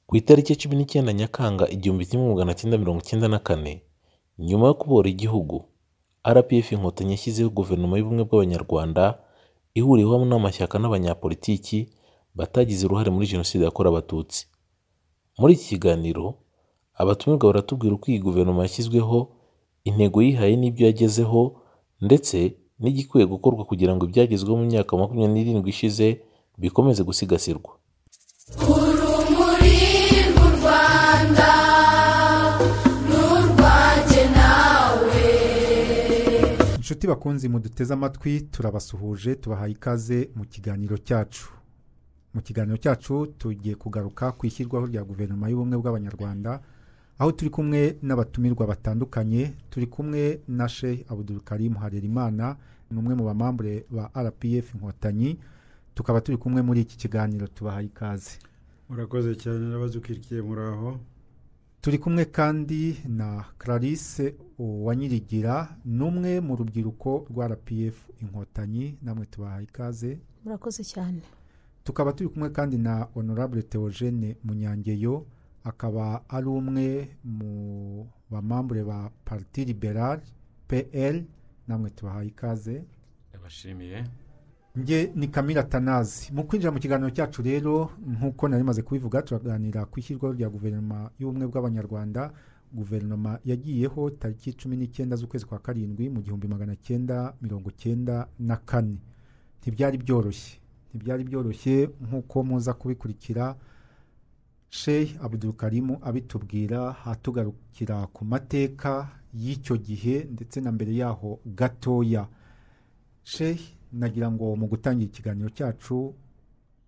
Ku itariki cumi n'icyenda Nyakanga igihumbi kimwe magana cyenda mirongo icyenda na kane, nyuma yo kubohora igihugu, RPF Inkotanyi yashyizeho Guverinoma y'Ubumwe bw'Abanyarwanda ihuriwemo n'amashyaka n'abanyapolitiki batagize uruhare muri Jenoside yakorewe Abatutsi. Muri iki kiganiro, abatumirwa baratubwira uko iyi Guverinoma yashyizweho, intego yihaye n'ibyo yagezeho ndetse n'igikwiye gukorwa kugira ngo ibyagezweho mu myaka makumyabiri n'irindwi ishize bikomeze gusigasirwa. urumuri rw'u rwanda n'urwanjye nawe inshuti bakunzi muduteze amatwi turabasuhuje tubahaye ikaze mu kiganiro cyacu mu kiganiro cyacu tugiye kugaruka ku ishyirwaho rya guverinoma y'ubumwe bw'abanyarwanda aho turi kumwe n'abatumirwa batandukanye turi kumwe na sheikh abudul karim harerimana ni umwe mu bamambure ba rpf inkotanyi tukaba turi kumwe muri iki kiganiro tubahaye ikaze murakoze cyane n'abazi ukirikiye muri aho turi kumwe kandi na clarisse uwanyirigira ni umwe mu rubyiruko rwa rpf inkotanyi namwe tubahaye ikaze murakoze cyane tukaba turi kumwe kandi na honorable theogene munyangeyo akaba ari umwe mu bamambure ba parti liberal pl namwe tubahaye ikaze ndabashimiye nge ni kamira tanazi mu kwinjira mu kiganiro cyacu rero nk'uko nari maze kubivuga turaganira ku ishyirwaho rya guverinoma y'ubumwe bw'abanyarwanda guverinoma yagiyeho tariki cumi n'icyenda z'ukwezi kwa karindwi mu gihumbi magana cyenda mirongo cyenda na kane ntibyari byoroshye ntibyari byoroshye nk'uko muza kubikurikira sheikh abudul karimu abitubwira hatugarukira ku mateka y'icyo gihe ndetse na mbere yaho gatoya sheikh nagira ngo mu gutangira ikiganiro cyacu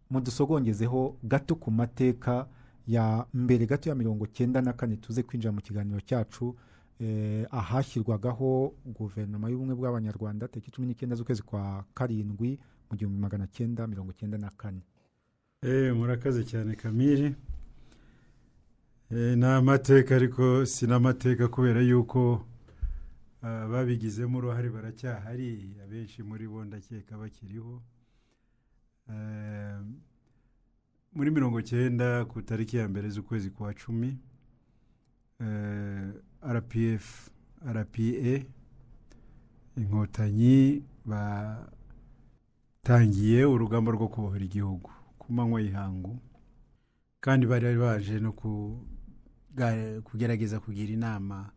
mudusogongezeho gato ku mateka ya mbere gato ya mirongo cyenda na kane tuze kwinjira mu kiganiro cyacu eh, ahashyirwagaho guverinoma y'ubumwe bw'abanyarwanda tariki cumi n'icyenda z'ukwezi kwa karindwi mu gihumbi magana cyenda mirongo cyenda na kane Eh, murakoze cyane kamiri Eh, ni amateka ariko si n'amateka kubera yuko Ah, babigizemo uruhare baracyahari abenshi muri bo ndakeka bakiriho Eh, muri mirongo cyenda ku tariki ya mbere z'ukwezi kwa cumi eh, rpf rpa inkotanyi batangiye urugamba rwo kubohora igihugu ku manywa y'ihangu kandi bari baje no kuga- kugerageza kugira inama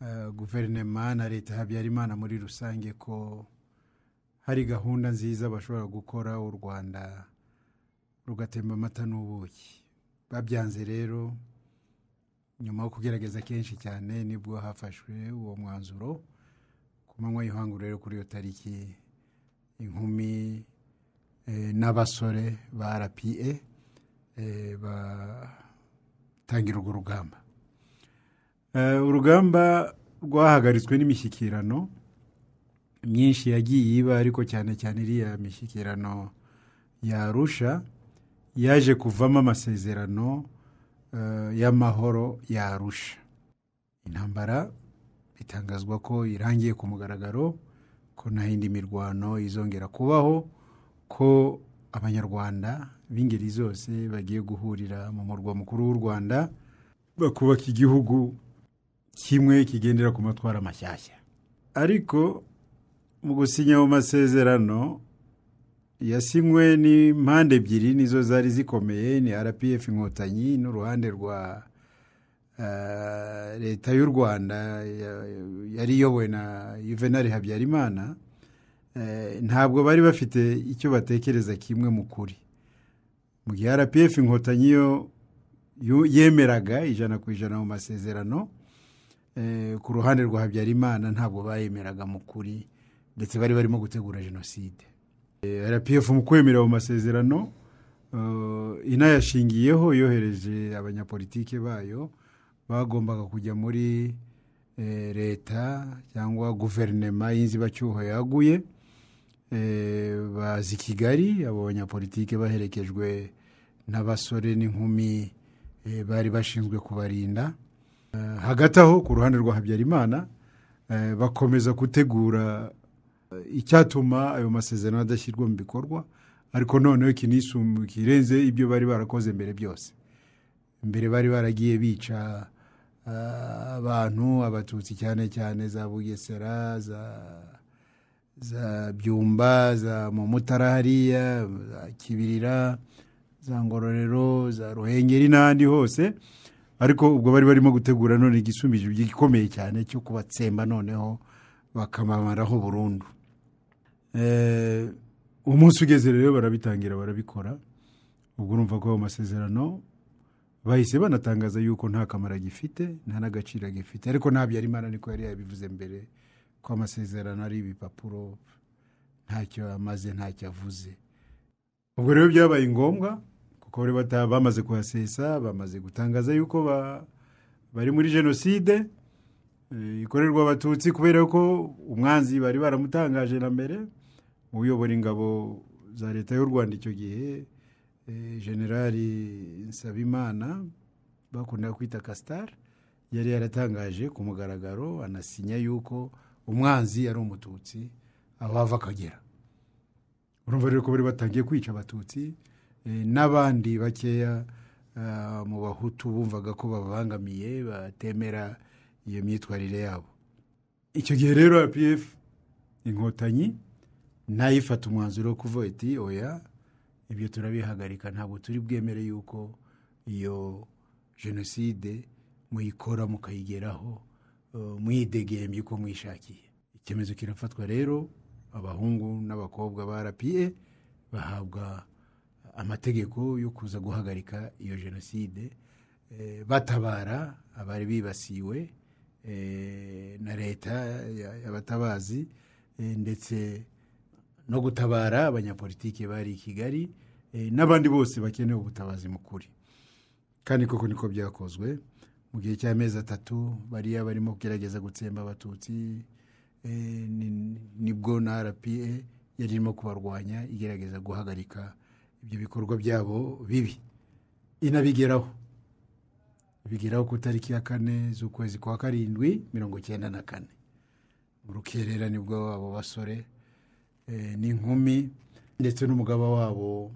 eh, guverinema na leta ya habyarimana muri rusange ko hari gahunda nziza bashobora gukora u rwanda rugatemba amata n'ubuki babyanze rero nyuma yo kugerageza kenshi cyane nibwo hafashwe uwo mwanzuro ku manywa y'ihangu rero kuri iyo tariki inkumi eh, n'abasore ba rpa eh, batangira urwo rugamba Eh, urugamba rwahagaritswe n'imishyikirano myinshi yagiye iba ariko cyane cyane iriya mishyikirano ya arusha yaje kuvamo amasezerano eh, y'amahoro ya arusha intambara bitangazwa ko irangiye ku mugaragaro ko nta yindi mirwano izongera kubaho ko abanyarwanda b'ingeri zose bagiye guhurira mu murwa mukuru w'u rwanda bakubaka igihugu kimwe kigendera ku matwara mashyashya ariko mu gusinya ayo masezerano yasinywe n'impande ebyiri nizo zari zikomeye ni rpf inkotanyi n'uruhande rwa eh, leta y'u rwanda ya- yari iyobowe na juvenal habyarimana Eh, ntabwo bari bafite icyo batekereza kimwe mu kuri mu gihe rpf inkotanyi yo yo- yemeraga ijana ku ijana mu masezerano Eh, ku ruhande rwa habyarimana ntabwo bayemeraga mu kuri ndetse bari barimo gutegura jenoside Eh, rpf mu kwemera ayo masezerano eh, inayashingiyeho yohereje abanyapolitike bayo bagombaga kujya muri eh, leta cyangwa guverinema y'inzibacyuho yaguye Eh, baza i kigali abo banyapolitike baherekejwe n'abasore n'inkumi eh, bari bashinzwe kubarinda hagati aho ku ruhande rwa habyarimana eh, bakomeza gutegura eh, icyatuma ayo masezerano adashyirwa mu bikorwa ariko noneho kinisumbu kirenze ibyo bari barakoze mbere byose mbere bari baragiye bica ah, abantu abatutsi cyane cyane za bugesera za za byumba za mumutara hariya za kibirira za ngororero za ruhengeri n'ahandi hose ariko ubwo bari barimo gutegura none igisumbije gikomeye cyane cyo kubatsemba noneho bakamamaraho burundu Eh, umunsi ugeze rero barabitangira barabikora ubwo urumva ko ayo masezerano bahise banatangaza yuko nta kamaro agifite nta n'agaciro agifite ariko nta byarimana niko yari yabivuze mbere ko amasezerano ari ibipapuro ntacyo amaze ntacyo avuze ubwo rero byabaye ngombwa kuko bari bata- bamaze kuhasesa bamaze gutangaza yuko ba- bari muri jenoside eh, ikorerwa abatutsi kubera ko umwanzi bari baramutangaje na mbere uyobora ingabo za leta y'u rwanda icyo gihe eh, generali nsabimana bakunda kwita kasitari yari yaratangaje ku mugaragaro anasinya yuko umwanzi ari umututsi aho ava akagera urumva rero ko bari batangiye kwica abatutsi eh, n'abandi bakeya ah, mu bahutu bumvaga ko babangamiye batemera iyo myitwarire yabo icyo gihe rero apf inkotanyi nayo ifata umwanzuro wo kuvuga iti oya ibyo turabihagarika ntabwo turi bwemere yuko iyo jenoside muyikora mukayigeraho eh, muyidegembye uko mwishakiye icyemezo kirafatwa rero abahungu n'abakobwa ba rpa bahabwa amategeko yo kuza guhagarika iyo jenoside eh, batabara abari bibasiwe eh, na leta ya- y'abatabazi eh, ndetse no gutabara abanyapolitiki bari i kigali eh, n'abandi bose bakeneye ubutabazi mu kuri kandi koko niko byakozwe mu gihe cy'amezi atatu bariya barimo kugerageza gutsemba abatutsi eh, ni- nibwo na rpa yari irimo kubarwanya igerageza guhagarika ibyo bikorwa byabo bibi inabigeraho bigeraho ku itariki ya kane z'ukwezi kwa karindwi mirongo icyenda na kane mu rukerera nibwo abo basore eh, n'inkumi ndetse n'umugaba wabo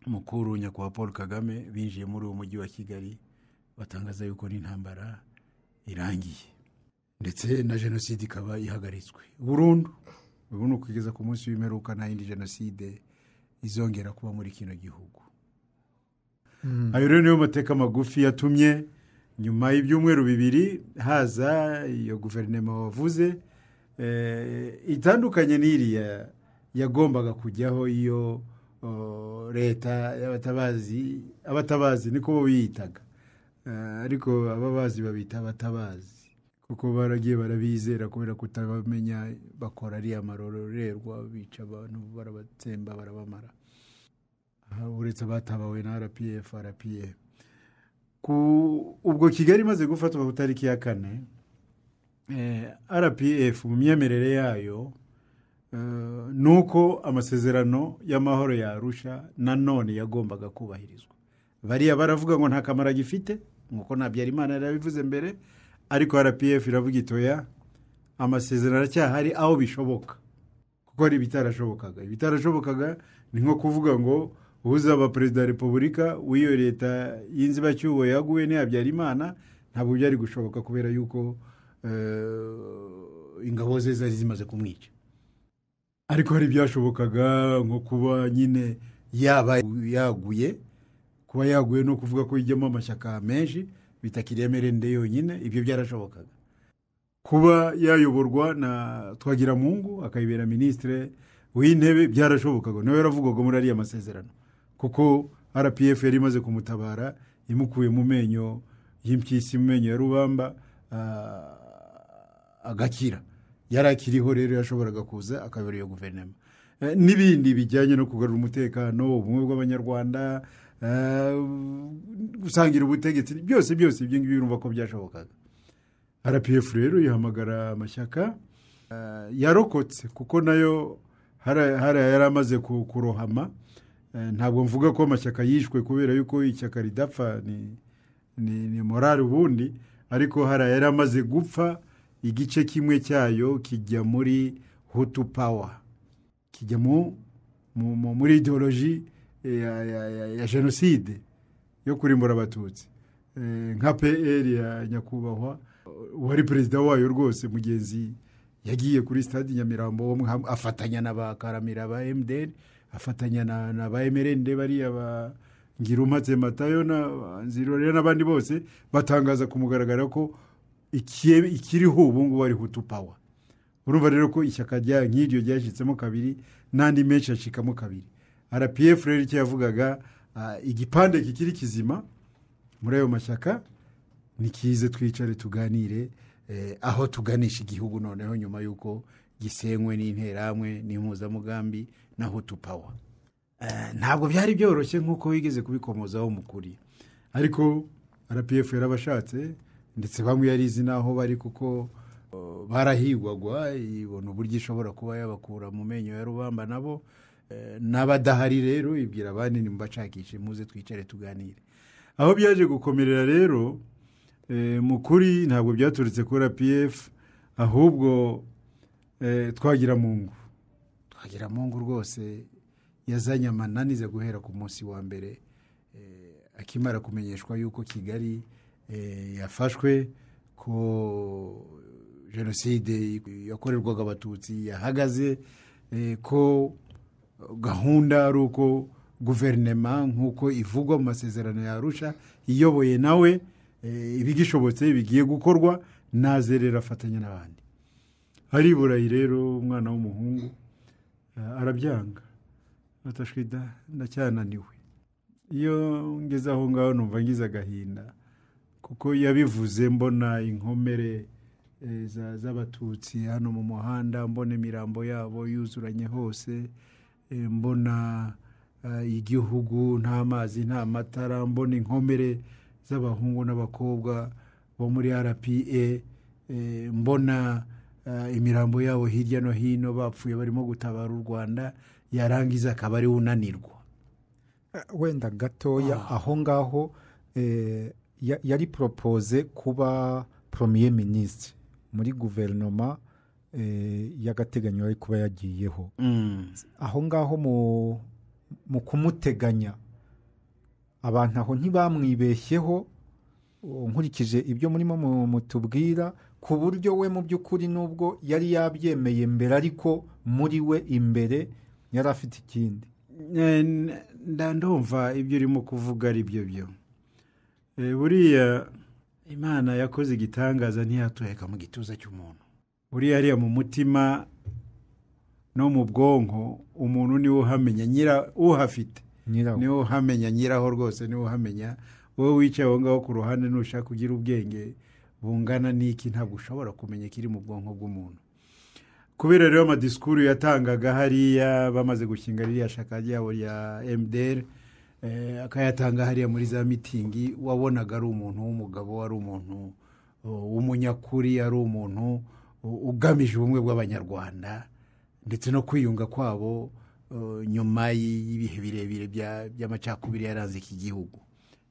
mukuru nyakubahwa paul kagame binjiye muri uwo mujyi wa kigali batangaza yuko n'intambara irangiye ndetse na jenoside ikaba ihagaritswe burundu ubu ni ukugeza ku munsi w'imperuka nta yindi jenoside izongera kuba muri kino gihugu ayo rero niyo mateka magufi yatumye nyuma y'ibyumweru bibiri haza iyo guverinoma wavuze eh, itandukanye n'iriya yagombaga kujyaho iyo oh, leta y'abatabazi abatabazi niko bo biyitaga Eh, ariko ababazi babita abatabazi kuko baragiye barabizera kubera kutabamenya bakora ariya marorerwa bica abantu barabatsemba barabamara Aha, uretse abatabawe na rpf rpa ku ubwo kigali imaze gufatwa ku itariki ya kane eh, rpf mu myemerere yayo eh, ni uko amasezerano y'amahoro ya arusha nanone yagombaga kubahirizwa bariya baravuga ngo nta kamaro agifite nk'uko na Habyarimana yari yabivuze mbere ariko rpf iravuga itoya amasezerano aracyahari aho bishoboka kuko hari ibitarashobokaga ibitarashobokaga ni nko kuvuga ngo uzaba perezida wa repubulika w'iyo leta y'inzibacyuho yaguwe ni Habyarimana ntabwo byari gushoboka kubera yuko eh, ingabo ze zari zimaze kumwica ariko hari ibyashobokaga nko kuba nyine yaba yaguye kuba yaguye no kuvuga ko ijyamo amashyaka menshi bitakiri emerende yonyine ibyo byarashobokaga kuba yayoborwa na twagiramungu akayibera minisitire w'intebe byarashobokaga nawe yaravugwaga muri ariya masezerano kuko rpf yari imaze kumutabara imukuye mu menyo y'impyisi mu menyo ya rubamba ah, agakira yari akiriho rero yashoboraga kuza akayobora iyo guverinoma Eh, n'ibindi bijyanye no kugarura umutekano ubumwe bw'abanyarwanda eh, gusangira ubutegetsi byose byose ibyo ngibyo urumva ko byashobokaga rpf rero ihamagara amashyaka eh, yarokotse kuko nayo hari- hari yari amaze ku- kurohama Eh, ntabwo mvuga ko amashyaka yishwe kubera yuko ishyaka ridapfa ni, ni, ni morali ubundi ariko hari yari amaze gupfa igice kimwe cyayo kijya muri hutu pawa kijya mu, mu, mu, muri ideoloji eh, ya, ya, ya, ya jenoside yo kurimbura abatutsi eh, nka pr ya nyakubahwa uwari perezida wayo rwose mugenzi yagiye kuri stade nyamirambo wo mu- ham- afatanya na ba karamira ba mdr afatanya na, na ba mrnd bariya ba ngirumatse matayo na nzirorera n'abandi bose batangaza ku mugaragaro ko ikiye- ikiriho ubu ngubu ari hutu power urumva rero ko ishyaka rya nk'iryo ryashyitsemo kabiri n'andi menshi acikamo kabiri rpf rero icyo yavugaga ah, igipande kikiri kizima muri ayo mashyaka nikize twicare tuganire eh, aho tuganisha igihugu noneho nyuma y'uko gisenywe n'interahamwe n'impuzamugambi na hutu power Eh, ntabwo byari byoroshye nk'uko wigeze kubikomozaho mu kuri ariko rpf yarabashatse ndetse bamwe yarizi n'aho bari kuko eh, barahigwagwa ibona uburyo ishobora kuba yabakura mu menyo ya rubamba nabo Eh, n'abadahari rero ibwira abandi nimbashakishe muze twicare tuganire aho byaje gukomerera rero eh, mu kuri ntabwo byaturutse kuri rpf ahubwo eh, twagira mu ngo twagira mu ngo rwose yazanye amananiza guhera ku munsi wa mbere eh, akimara kumenyeshwa yuko kigali eh, yafashwe ko jenoside yakorerwaga abatutsi yahagaze eh, ko gahunda ari uko guverinema nk'uko ivugwa mu masezerano ya arusha iyoboye nawe eh, ibigishobotse bigiye gukorwa nazerera afatanya n'abandi ariburayi rero umwana w'umuhungu eh, arabyanga atashwida ndacyananiwe iyo ngeze aho ngaho numva ngize agahinda kuko yabivuze mbona inkomere eh, za- z'abatutsi hano mu muhanda mbona imirambo yabo yuzuranye hose eh, mbona eh, igihugu nta mazi nta matara mbona inkomere z'abahungu n'abakobwa bo muri rpa eh, mbona eh, imirambo yabo hirya no hino bapfuye barimo gutabara u rwanda yarangiza akaba ari unanirwa wenda gatoya aho ngaho eh, ya- yari poropoze kuba poromiye minisitiri muri guverinoma eh, y'agateganyo yari kuba yagiyeho aho ngaho mu- mu kumuteganya abantu aho ntibamwibeshyeho uwo nkurikije ibyo murimo mu- mutubwira ku buryo we mu by'ukuri n'ubwo yari yabyemeye mbere ariko muri we imbere yari afite ikindi Eh, n- nda ndumva ibyo urimo kuvuga ari byo byo Eh, buriya imana yakoze igitangaza ntiyatureka mu gituza cy'umuntu buriya hariya mu mutima no mu bwonko umuntu niwe uhamenya nyira uhafite nyirawo niwe uhamenya nyiraho rwose niwe uhamenya wowe wicaye aho ngaho ku ruhande nushaka ugira ubwenge bungana n'iki ntabwo ushobora kumenya ikiri mu bwonko bw'umuntu kubera rero amadisikuru yatangaga hariya bamaze gushinga ririya shaka ryabo rya mdr eh, akayatanga hariya muri za mitingi wabonaga ari umuntu w'umugabo ari umuntu uh, w'umunyakuri ari umuntu u- ugamije ubumwe bw'abanyarwanda ndetse no kwiyunga kwabo uh, nyuma y- y'ibihe birebire bya- by'amacakubiri yaranze iki gihugu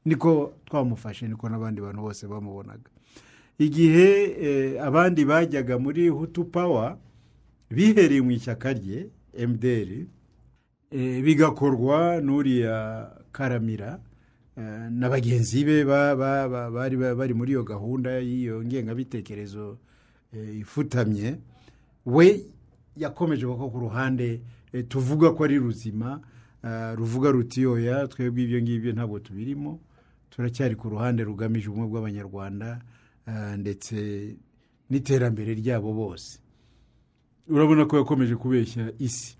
niko twamufashe niko n'abandi bantu bose bamubonaga igihe eh, abandi bajyaga muri hutu power bihereye mu ishyaka rye mdr eh, bigakorwa n'uriya karamira eh, na bagenzi be ba- ba- ba- bari bari muri iyo gahunda y'iyo ngengabitekerezo eh, ifutamye we yakomeje kuko ku ruhande eh, tuvuga ko ari ruzima ah, ruvuga ruti oya twebwe ibyo ngibyo ntabwo tubirimo turacyari ku ruhande rugamije ubumwe bw'abanyarwanda ah, ndetse n'iterambere ryabo bose urabona ko yakomeje kubeshya isi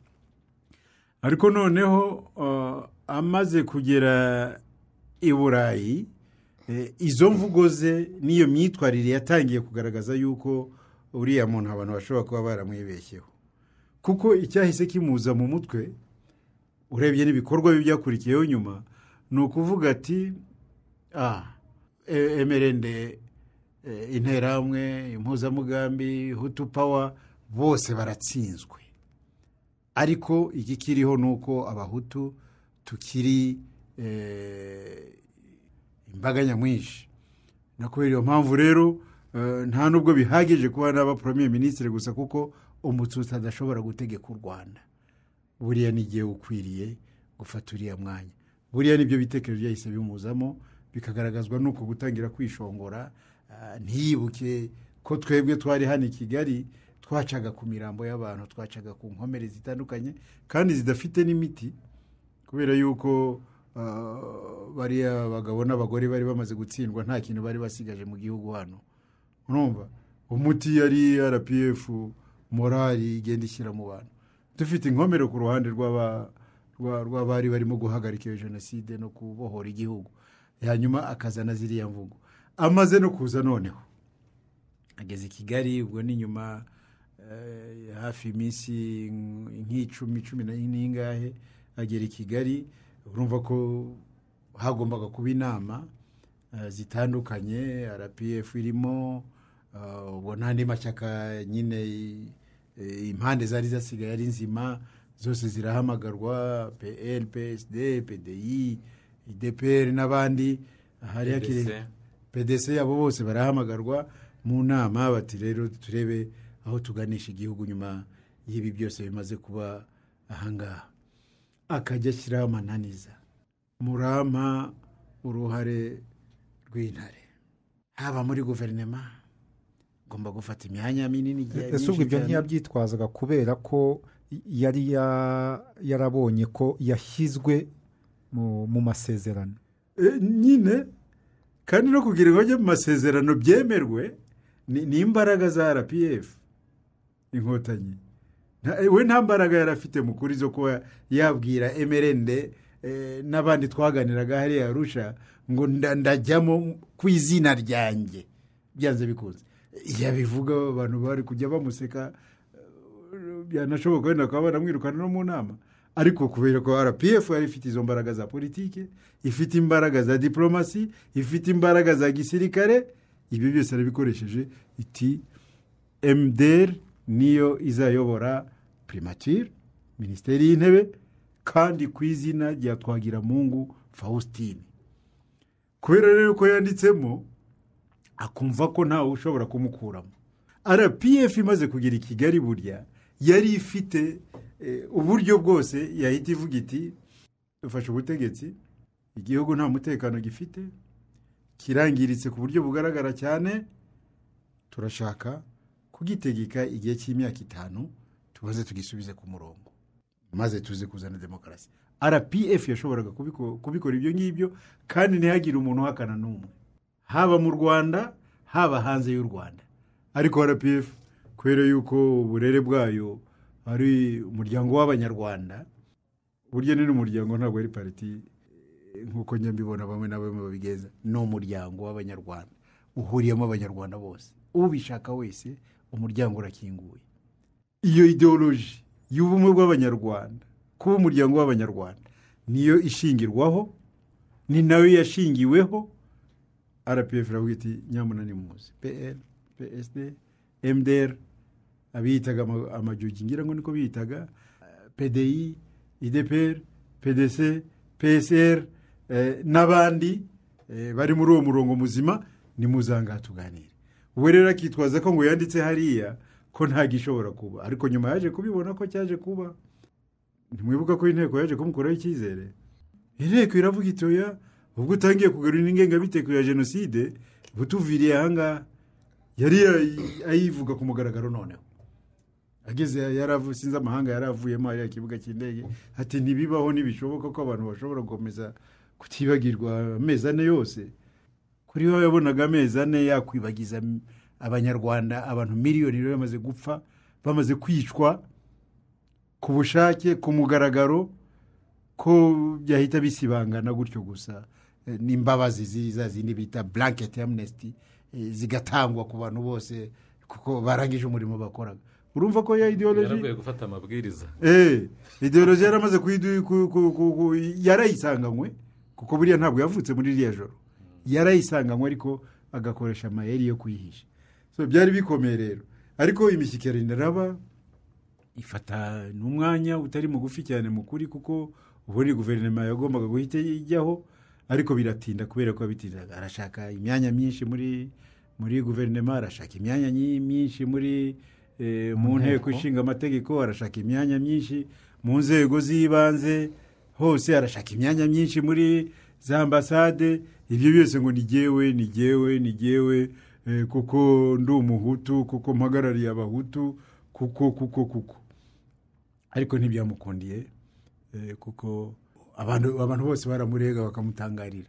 ariko noneho uh, amaze kugera i burayi eh, izo mvugo ze n'iyo myitwarire yatangiye kugaragaza yuko uriya muntu abantu bashobora kuba baramwibeshyeho kuko icyahise kimuza mu mutwe urebye n'ibikorwa bye byakurikiyeho nyuma ni ukuvuga ati ah e- emerende eh, interahamwe impuzamugambi hutu power bose baratsinzwe ariko igikiriho ni uko abahutu tukiri eh, imbaga nyamwinshi no kubera iyo mpamvu rero eh, nta nubwo bihagije kuba naba poromye minisitiri gusa kuko umututsi adashobora gutegeka u rwanda buriya ni igihe ukwiriye gufata uriya mwanya buriya nibyo bitekerezo byahise bimuzamo bikagaragazwa n'uko gutangira kwishongora ah, ntiyibuke ko twebwe twari hano i kigali twacaga ku mirambo y'abantu twacaga ku nkomere zitandukanye kandi zidafite n'imiti kubera yuko ah, bariya bagabo n'abagore bari bamaze gutsindwa nta kintu bari basigaje mu gihugu hano urumva umuti yari rpf morali igenda ishyira mu bantu dufite inkomero ku ruhande rw'aba- rwa- rw'abari barimo guhagarika iyo jenoside no kubohora igihugu hanyuma akazana ziriya mvugo amaze no kuza noneho ageze i kigali ubwo ni nyuma eh, hafi iminsi nk'icumi cumi na- n'ingahe agera i kigali urumva ko hagombaga kuba inama eh, zitandukanye rpf irimo eh, ubwo n'andi mashyaka nyine eh, impande zari zasigaye ari nzima zose zirahamagarwa pl psd pdi idpr n'abandi hariya PDC. kiri pdc abo bose barahamagarwa mu nama bati rero turebe aho tuganisha igihugu nyuma y'ibi byose bimaze kuba ahangaha akajya ashyiraho amananiza murampa uruhare rw'intare haba muri guverinema ngomba gufata imyanya minini igihe ese ubwo myinshi ibyo cyane. ntiyabyitwazaga kubera ko yari ya- yarabonye ko yashyizwe mu mu masezerano Eh, nyine kandi no kugira ngo ajye mu masezerano byemerwe ni ni imbaraga za rpf inkotanyi Nta- eh, we nta mbaraga yari afite mu kuri zo kuba yabwira emerende eh, n'abandi twaganiraga hariya arusha ngo nda- ndajyamo ku izina ryanjye byanze bikunze yabivuga abantu bari kujya bamuseka byanashoboka wenda bakaba banamwirukana no mu nama ariko kubera ko rpf yari ifite izo mbaraga za politiki ifite imbaraga za diporomasi ifite imbaraga za gisirikare ibi byose yarabikoresheje iti mdr niyo izayobora primature minisiteri y'intebe kandi ku izina rya twagiramungu faustin kubera rero ko yanditsemo akumva ko ntawe ushobora kumukuramo rpf imaze kugera i kigali burya yari ifite eh, uburyo bwose yahita ivuga iti dufashe ubutegetsi igihugu nta mutekano gifite kirangiritse ku buryo bugaragara cyane turashaka kugitegeka igihe cy'imyaka itanu tubanze tugisubize ku murongo maze tuze kuzana demokarasi rpf yashoboraga kubiko- kubikora ibyo ngibyo kandi ntihagire umuntu uhakana n'umwe haba mu rwanda haba hanze y'u rwanda ariko rpf kubera yuko uburere bwayo ari umuryango w'abanyarwanda burya ni n'umuryango ntabwo ari pariti eh, nk'uko nyambibona bamwe na bamwe babigenza ni umuryango w'abanyarwanda uhuriyemo abanyarwanda bose ubishaka wese umuryango urakinguye iyo ideoloji y'ubumwe bw'abanyarwanda kuba umuryango w'abanyarwanda niyo ishingirwaho ni nayo yashingiweho rpf iravuga iti nyamuna nimuze pl psd mdr abiyitaga ama- amajogi ngira ngo niko biyitaga eh, pdi idpr pdc psr eh, n'abandi eh, bari muri uwo murongo muzima nimuzangaha tuganire ubu rero akitwaza ko ngo yanditse hariya ko nta gishobora kuba ariko nyuma yaje kubibona ko cyaje kuba ntimwibuka ko inteko yaje kumukuraho icyizere inteko iravuga iti oya ubwo utangiye kugarura ingengabiteko ya jenoside butuviriye ahangaha yari yayi- ayivuga ku mugaragaro noneho ageze yaravu sinzi amahanga yari avuyemo hariya ikibuga cy'indege ati ntibibaho ntibishoboka ko abantu bashobora gukomeza kutibagirwa amezi ane yose kuri we yabonaga amezi ane yakwibagiza m- abanyarwanda abantu miliyoni rero bamaze gupfa bamaze kwicwa ku bushake ku mugaragaro ko byahita bisibangana gutyo gusa eh, n'imbabazi ziza zindi bita blanket amnesty eh, zigatangwa ku bantu bose kuko barangije umurimo bakoraga urumva ko ya ideology yaravuye gufata amabwiriza eh ideology yaramaze kuyidu- ku- ku- ku- ku- yarayisanganywe kuko buriya ntabwo yavutse muri iriya joro yarayisanganywe ariko agakoresha amayeri yo kuyihisha so byari bikomeye rero ariko imishyikirano iraba ifata n'umwanya utari mugufi cyane mu kuri kuko ubundi guverinoma yagombaga guhita ijyaho ariko biratinda kubera ko bitindaga arashaka imyanya myinshi muri muri guverinoma arashaka imyanya nyi- myinshi muri eh, mu Mu nteko. nteko ishinga amategeko arashaka imyanya myinshi mu nzego z'ibanze hose arashaka imyanya myinshi muri za ambasade ibyo byose ngo nigewe nigewe nigewe kuko ndi umuhutu kuko mpagarariye abahutu kuko kuko kuko ariko ntibyamukundiye eh, kuko abantu abantu bose baramurega bakamutangarira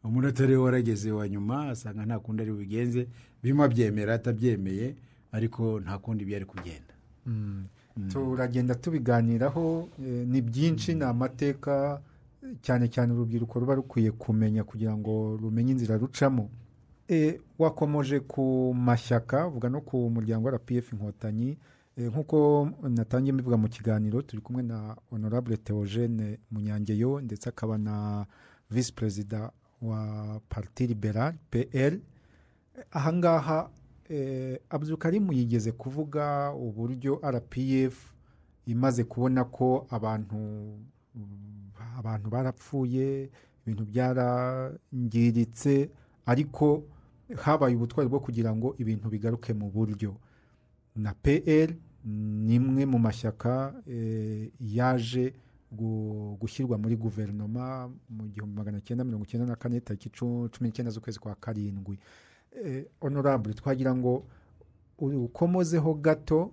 umunota rero warageze wa nyuma asanga nta kundi ari bubigenze birimo abyemera atabyemeye ariko nta kundi byari kugenda turagenda tubiganiraho eh, ni byinshi ni amateka cyane cyane urubyiruko ruba rukwiye kumenya kugira ngo rumenye inzira rucamo Eh, wakomoje ku mashyaka vuga no ku muryango wa rpf inkotanyi Eh, nk'uko natangiye mbivuga mu kiganiro turi kumwe na honorable theogene munyangeyo ndetse akaba na visi perezida wa parti liberal pl ahangaha eh, abdulkarimu yigeze kuvuga uburyo rpf imaze kubona ko abantu abantu barapfuye ibintu byarangiritse ariko habaye ubutwari bwo kugira ngo ibintu bigaruke mu buryo na pl ni imwe mu mashyaka eh, yaje gu- gushyirwa muri guverinoma mu gihumbi magana cyenda mirongo icyenda na kane tariki cu- cumi n'icyenda z'ukwezi kwa karindwi eh, honorable twagira ngo ukomozeho gato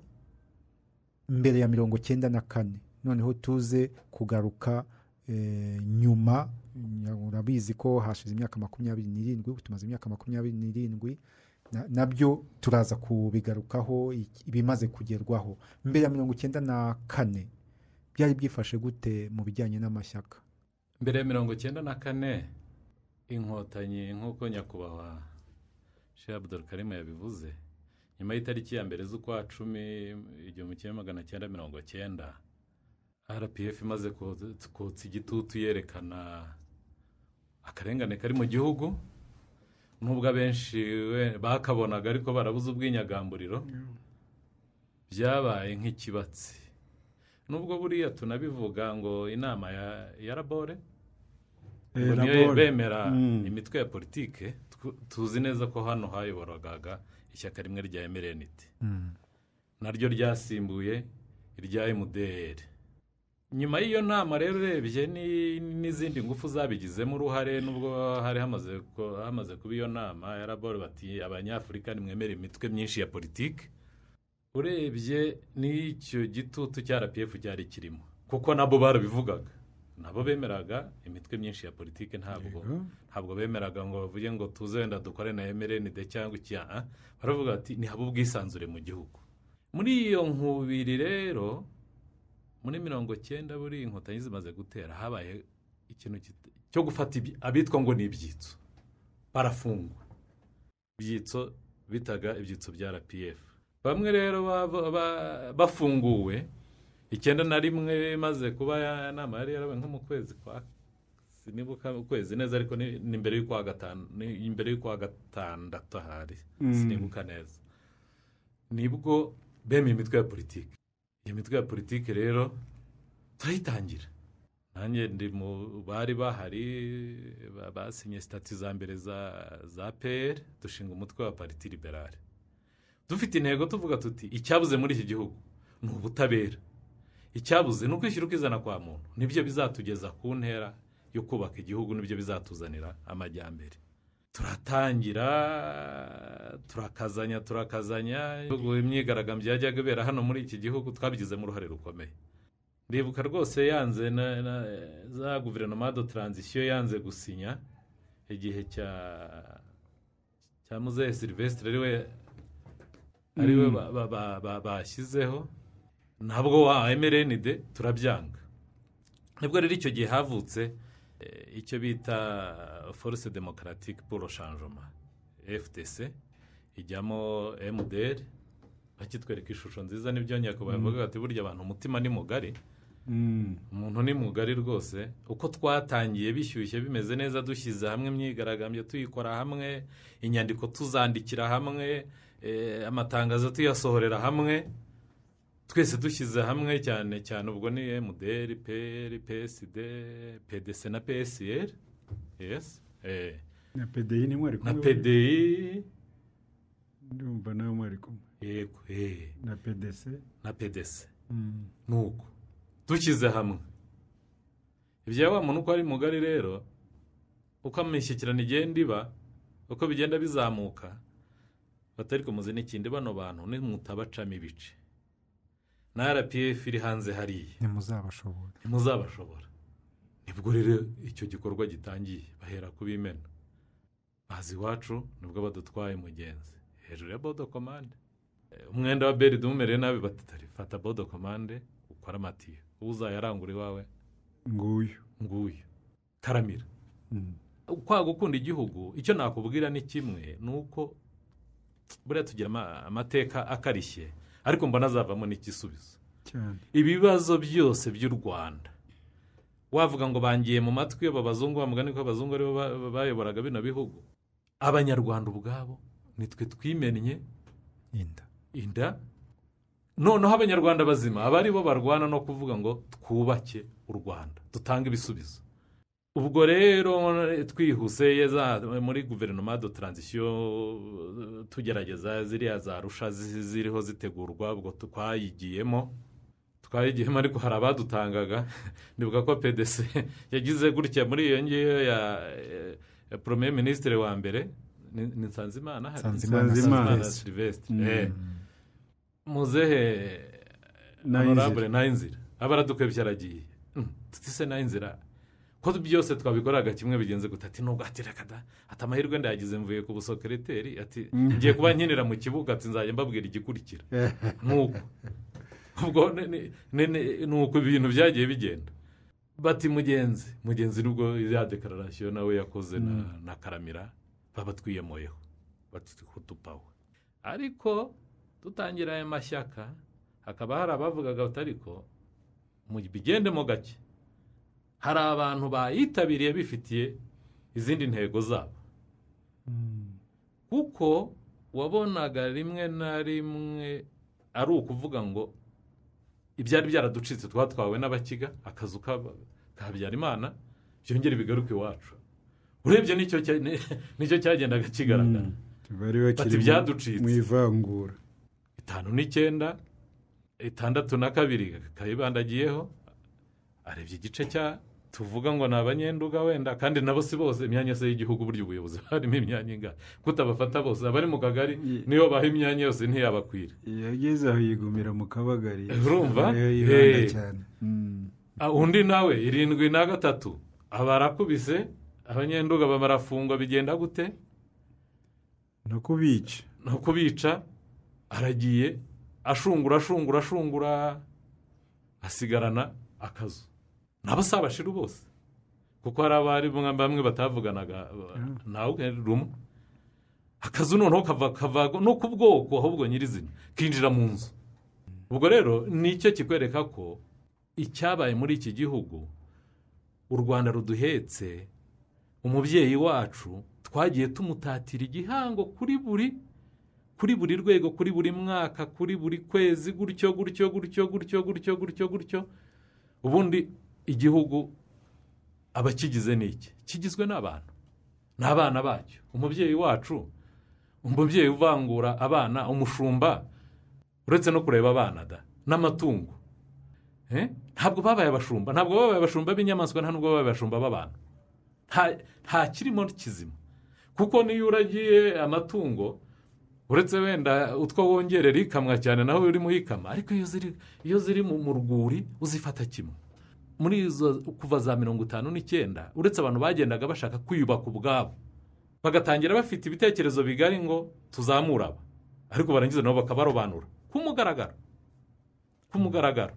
mbere ya mirongo cyenda na kane noneho tuze kugaruka eh, nyuma nya- urabizi ko hashize imyaka makumyabiri n'irindwi ubu tumaze imyaka makumyabiri n'irindwi na- nabyo turaza kubigarukaho iki- ibimaze kugerwaho mbere ya mirongo icyenda na kane byari byifashe gute mu bijyanye n'amashyaka mbere ya mirongo icyenda na kane inkotanyi nk'uko nyakubahwa shehe Abdul Karim yabivuze nyuma y'itariki ya mbere z'ukwa cumi igihumbi kimwe magana cyenda mirongo cyenda rpf imaze kotsa- kotsa igitutu yerekana akarengane kari mu gihugu nubwo abenshi we- bakabonaga ariko barabuze ubwinyagamburiro byabaye nk'ikibatsi nubwo buriya tunabivuga ngo inama ya, ya rabore Eh, ngo niyo Labore. bemera Mm. imitwe ya politike tw- tuzi neza ko hano hayoborwaga ishyaka rimwe rya emereniti naryo ryasimbuye irya emuderi nyuma y'iyo nama rero urebye ni- n'izindi ngufu zabigizemo uruhare nubwo hari hamaze ko- hamaze kuba iyo nama ya raboro bati abanyafurika nimwemere imitwe myinshi ya politiki urebye n'icyo gitutu cya rpf cyari kirimo kuko nabo barabivugaga nabo bemeraga imitwe myinshi ya politiki ntabwo Yego. ntabwo bemeraga ngo bavuge ngo tuze wenda dukore na mrnd cyangwa iki ah, ah. baravuga bati ni habe ubwisanzure mu gihugu muri iyo nkubiri rero muri mirongo cyenda buri inkotanyi zimaze gutera habaye ikintu kit- cyo gufata ibyi- abitwa ngo ni ibyitso barafungwa ibyitso bitaga ibyitso bya rpf bamwe rero bava- ba- bafunguwe icyenda na rimwe maze kuba ya nama yari yarabaye nko mu kwezi kwa si niba uka- ukwezi neza ariko ni ni mbere y'ukwa gatanu ni imbere y'ukwa gatandatu ahari sinibuka neza nibwo bemeye imitwe ya politiki iyo mitwe ya politiki rero turayitangira nanjye ndi mu bari bahari ba- basinye sitati za mbere za za peyeri dushinga umutwe wa pariti liberale dufite intego tuvuga tuti icyabuze muri iki gihugu ni ubutabera icyabuze ni ukwishyira ukizana kwa muntu nibyo bizatugeza ku ntera yo kubaka igihugu nibyo bizatuzanira amajyambere turatangira turakazanya turakazanya Igihugu, imyigaragambyo yajyaga ibera hano muri iki gihugu twabigizemo uruhare rukomeye ndibuka rwose yanze na, na, za guverinoma do taranzisiyo yanze gusinya igihe cya cya muzehe silvestre ariwe ariwe ba- ba- ba- ba- bashyizeho ntabwo wa emerenide turabyanga nibwo rero icyo gihe havutse eh, icyo bita force demokaratike pour changement ftc ijyamo mdr bakitwereka ishusho nziza nibyo nyakubahwa yavugaga ati burya abantu umutima ni mugari Mm. umuntu ni mugari rwose uko twatangiye bishyushye bimeze neza dushyize hamwe imyigaragambyo tuyikora hamwe inyandiko tuzandikira hamwe eh, amatangazo tuyasohorera hamwe twese dushyize hamwe cyane cyane ubwo ni mdr pr psd pdc na psr yes eh, na pedeyi ni mwari na kumwe pdi ndumva nawe mwari kumwe yego eh, na pedese na pdc nuko dushyize hamwe ibya wa muntu uko ari mugari rero uko imishyikirano igenda iba uko bigenda bizamuka batari kumuzi n'ikindi bano bantu nimutabacamo ibice na rpf iri hanze hariya ntimuzabashobora ntimuzabashobora nibwo rero icyo gikorwa gitangiye bahera ku bimena bazi iwacu nibwo badutwaye mugenzi hejuru ya bodo komande Eh, umwenda wa beri dumumereye nabi batari fata bodo komande ukora amatiyo uwo uzayarangura iwawe nguyu nguyu taramira Mm. kwa gukunda igihugu icyo nakubwira ni kimwe ni uko buriya tugira ama- amateka akarishye ariko mbona azavamo n'igisubizo cyane ibibazo byose by'u rwanda wavuga ngo bangiye mu matwi abazungu wa mugani ko abazungu aribo ba- ba- bayoboraga bino bihugu abanyarwanda ubwabo nitwe twimennye inda inda noneho abanyarwanda bazima aba ari bo barwana no kuvuga ngo twubake u rwanda dutange ibisubizo ubwo rero twihuse za- muri guverinoma do taranzisiyo eh, tugerageza ziriya za rusha zi- ziriho zitegurwa ubwo twayigiyemo twayigiyemo ariko hari abadutangaga ndibuka ko pdc yagize gutya muri iyo ngiyo ya eh, ya poromeye minisitiri wa mbere ni ni nsanzimana hari? Nsanzimana nsanzimana Sylvestre. silvestre Mm. eh muzehe Nayo honorable nayo inzira aba aradukwebye aragiye Mm, tutise nayo inzira ko byose twabikoraga kimwe bigenze gute ati nubwo ati reka da ati amahirwe ndayagize mvuye ku busokereteri ati ngiye kuba nkinira mu kibuga ati nzajya mbabwira igikurikira nk'uko ubwo ni- ni- ni- ni- ni uko ibintu byagiye bigenda bati mugenzi mugenzi nubwo ya dekararasiyo nawe yakoze na, na karamira baba twiyemoyeho bati kutupawe ariko dutangira aya mashyaka hakaba hari abavugaga bati ariko mubigendemo gake hari abantu bayitabiriye bifitiye izindi ntego zabo kuko wabonaga rimwe na rimwe ari ukuvuga ngo ibyari byaraducitse twatwawe n'abakiga akazu k'aba- ka habyarimana byongere bigaruke iwacu urebye nicyo cya- ni- nicyo cyagendaga kigaragara bari bakiri Bati mu- byaducitse. mu ivangura itanu n'icyenda itandatu na kabiri kayibandagiyeho arebye igice cya tuvuga ngo ni abanyenduga wenda kandi nabo si bose imyanya yose y'igihugu burya ubuyobozi harimo imyanya ingana kutabafata bose abari mu kagari niyo baha imyanya yose ntiyabakwira yageze aho yigumira mu kabagari Urumva? Ariyo yibanda Eh. cyane Mm. Ah, undi nawe irindwi na gatatu aba arakubise abanyenduga barafungwa bigenda gute no kubica ni ukubica aragiye ashungura ashungura ashungura asigarana akazu nabo si abashiru bose kuko hari abari bamwe- bamwe batavuganaga nawe ukenera umwe akazu noneho kava kava no ku bwoko ahubwo nyirizina kinjira mu nzu ubwo rero nicyo kikwereka ko icyabaye muri iki gihugu u rwanda ruduhetse umubyeyi wacu twagiye tumutatira igihango kuri buri kuri buri rwego kuri buri mwaka kuri buri kwezi gutyo gutyo gutyo gutyo gutyo gutyo gutyo ubundi igihugu abakigize ni iki kigizwe n'abantu ni abana bacyo umubyeyi wacu umubyeyi uvangura abana umushumba uretse no kureba abana da n'amatungo Eh? ntabwo babaye abashumba ntabwo babaye abashumba b'inyamaswa nta nubwo babaye abashumba b'abantu nta- nta kirimo kizima kuko niyo uragiye amatungo uretse wenda utwo wongerera ikamwa cyane nawe urimo uyikama ariko iyo ziri iyo ziri mu mu rwuri uzifata kimwe muri izo kuva za mirongo itanu n'icyenda uretse abantu bagendaga bashaka kwiyubaka ubwabo bagatangira bafite ibitekerezo bigari ngo tuzamure aba ariko barangiza nabo bakabarobanura ku mugaragaro ku mugaragaro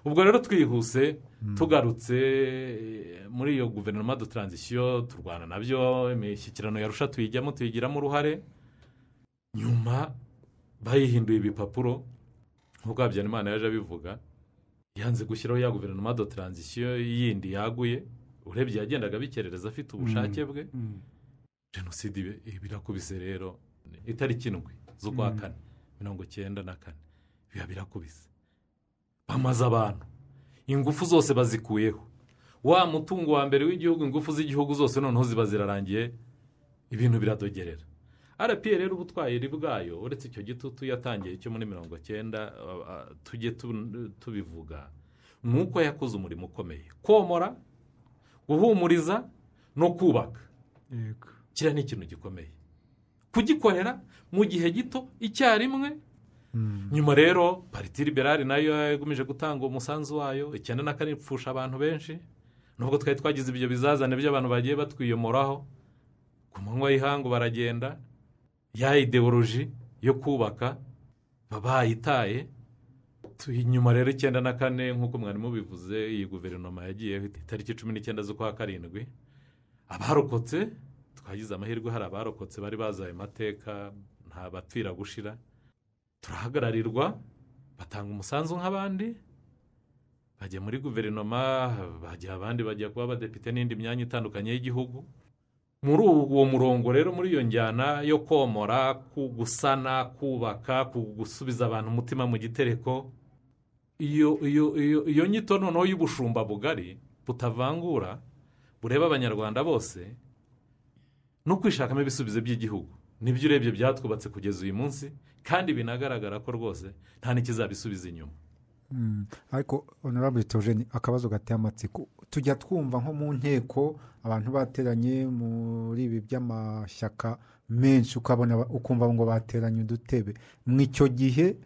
ubwo rero twihuse tugarutse eh, muri iyo guverinoma do taranzisiyo turwana nabyo imishyikirano yarusha tuyijyamo tuyigiramo uruhare nyuma bayihinduye ibipapuro nk'uko habyarimana yaje abivuga yanze gushyiraho ya guverinoma do taranzisiyo yindi yaguye urebye yagendaga abikerereza afite ubushake bwe Mm. jenoside ibe- birakubise rero itariki indwi z'ukwa kane mirongo icyenda na kane biba birakubise bamaze abantu ingufu zose bazikuyeho wa mutungo wa mbere w'igihugu ingufu z'igihugu zose noneho ziba zirarangiye ibintu biradogerera rpa rero ubutwari bwayo uretse icyo gitutu yatangiye cyo muri mirongo cyenda ah, ah, tujye tu- tubivuga ni uko yakoze umurimo ukomeye komora guhumuriza no kubaka yego kiriya ni ikintu gikomeye kugikorera mu gihe gito icyarimwe nyuma rero pariti liberale nayo yagomeje gutanga umusanzu wayo icyenda na kane ipfusha abantu benshi nubwo twari twagize ibyo bizazane by'abantu bagiye batwiyomoraho ku manywa y'ihangu baragenda ya ideoloji yo kubaka baba bayitaye Tu- inyuma rero icyenda na kane nk'uko mwari mubivuze iyi guverinoma yagiyeho itariki cumi n'icyenda z'ukwa karindwi abarokotse twagize amahirwe hari abarokotse bari bazi ayo mateka nta bapfira gushira turahagararirwa batanga umusanzu nk'abandi bajya muri guverinoma bajya abandi bajya kuba abadepite n'indi myanya itandukanye y'igihugu muri uwo murongo rero muri iyo njyana yo komora ku gusana kubaka ku gusubiza abantu umutima mu gitereko iyo iyo iyo iyo nyito noneho y'ubushumba bugari butavangura bureba abanyarwanda bose no kwishakamo ibisubizo by'igihugu nibyo urebye byatwubatse kugeza uyu munsi kandi binagaragara ko rwose nta n'ikizabisubiza inyuma Mm. ariko honorable togeni akabazo gateye amatsiko tujya twumva nko mu nteko abantu bateranye muri ibi by'amashyaka menshi ukabona ba- ukumva ngo bateranye udutebe mu icyo gihe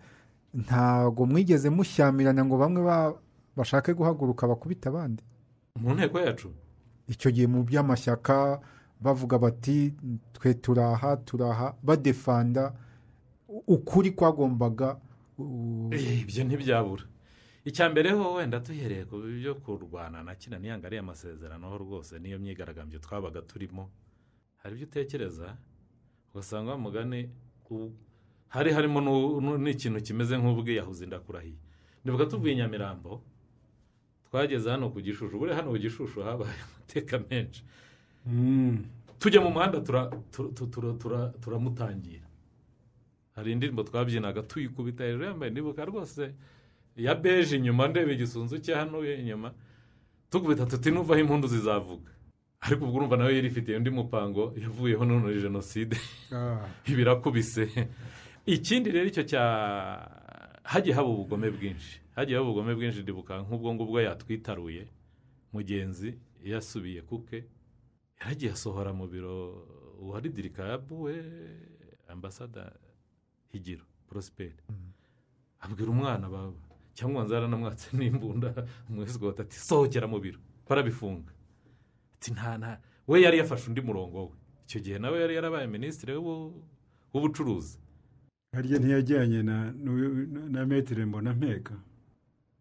ntago mwigeze mushyamirana ngo bamwe ba- bashake guhaguruka bakubita abandi mu nteko yacu icyo gihe mu by'amashyaka bavuga bati twe turaha turaha badefanda u- ukuri kwagombaga u- Eh, ibyo ntibyabura icya mbere ho wenda duhereye ku byo kurwana na kina niyanga ariya masezerano ho rwose niyo myigaragambyo twabaga turimo hari ibyo utekereza ugasanga wa mugani u- hari harimo n'u- n'u- n'ikintu kimeze nk'ubwiyahuzi ndakurahiye ndibuka tuvuye i nyamirambo twageze hano ku gishushu buriya hano ku gishushu habaye amateka menshi tujya mu muhanda tura- tu- tu- tura- tura- turamutangira hari indirimbo twabyinaga tuyikubita hejuru yambaye ndibuka rwose ya beje inyuma ndeba igisunzu cye hano inyuma tukubita tuti nuvaho impundu zizavuga ariko ubwo urumva nawe yari ifitiye undi mupango yavuyeho none ni jenoside Ah, birakubise ikindi rero icyo cya hagiye haba ubugome bwinshi hagiye haba ubugome bwinshi ndibuka nk'ubwo ngubwo yatwitaruye mugenzi yasubiye kuke yaragiye asohora mu biro uwari dirikabu we ambasada higiro porosiperi abwira umwana baba cyangwa nzara namwatse n'imbunda umwesikota ati sohokera mu biro barabifunga ati nta nta we yari yafashe undi murongo we icyo gihe nawe yari yarabaye minisitiri w'ubu- w'ubucuruzi harya ntiyajyanye na n'uyu- na- na metire mbona mpeka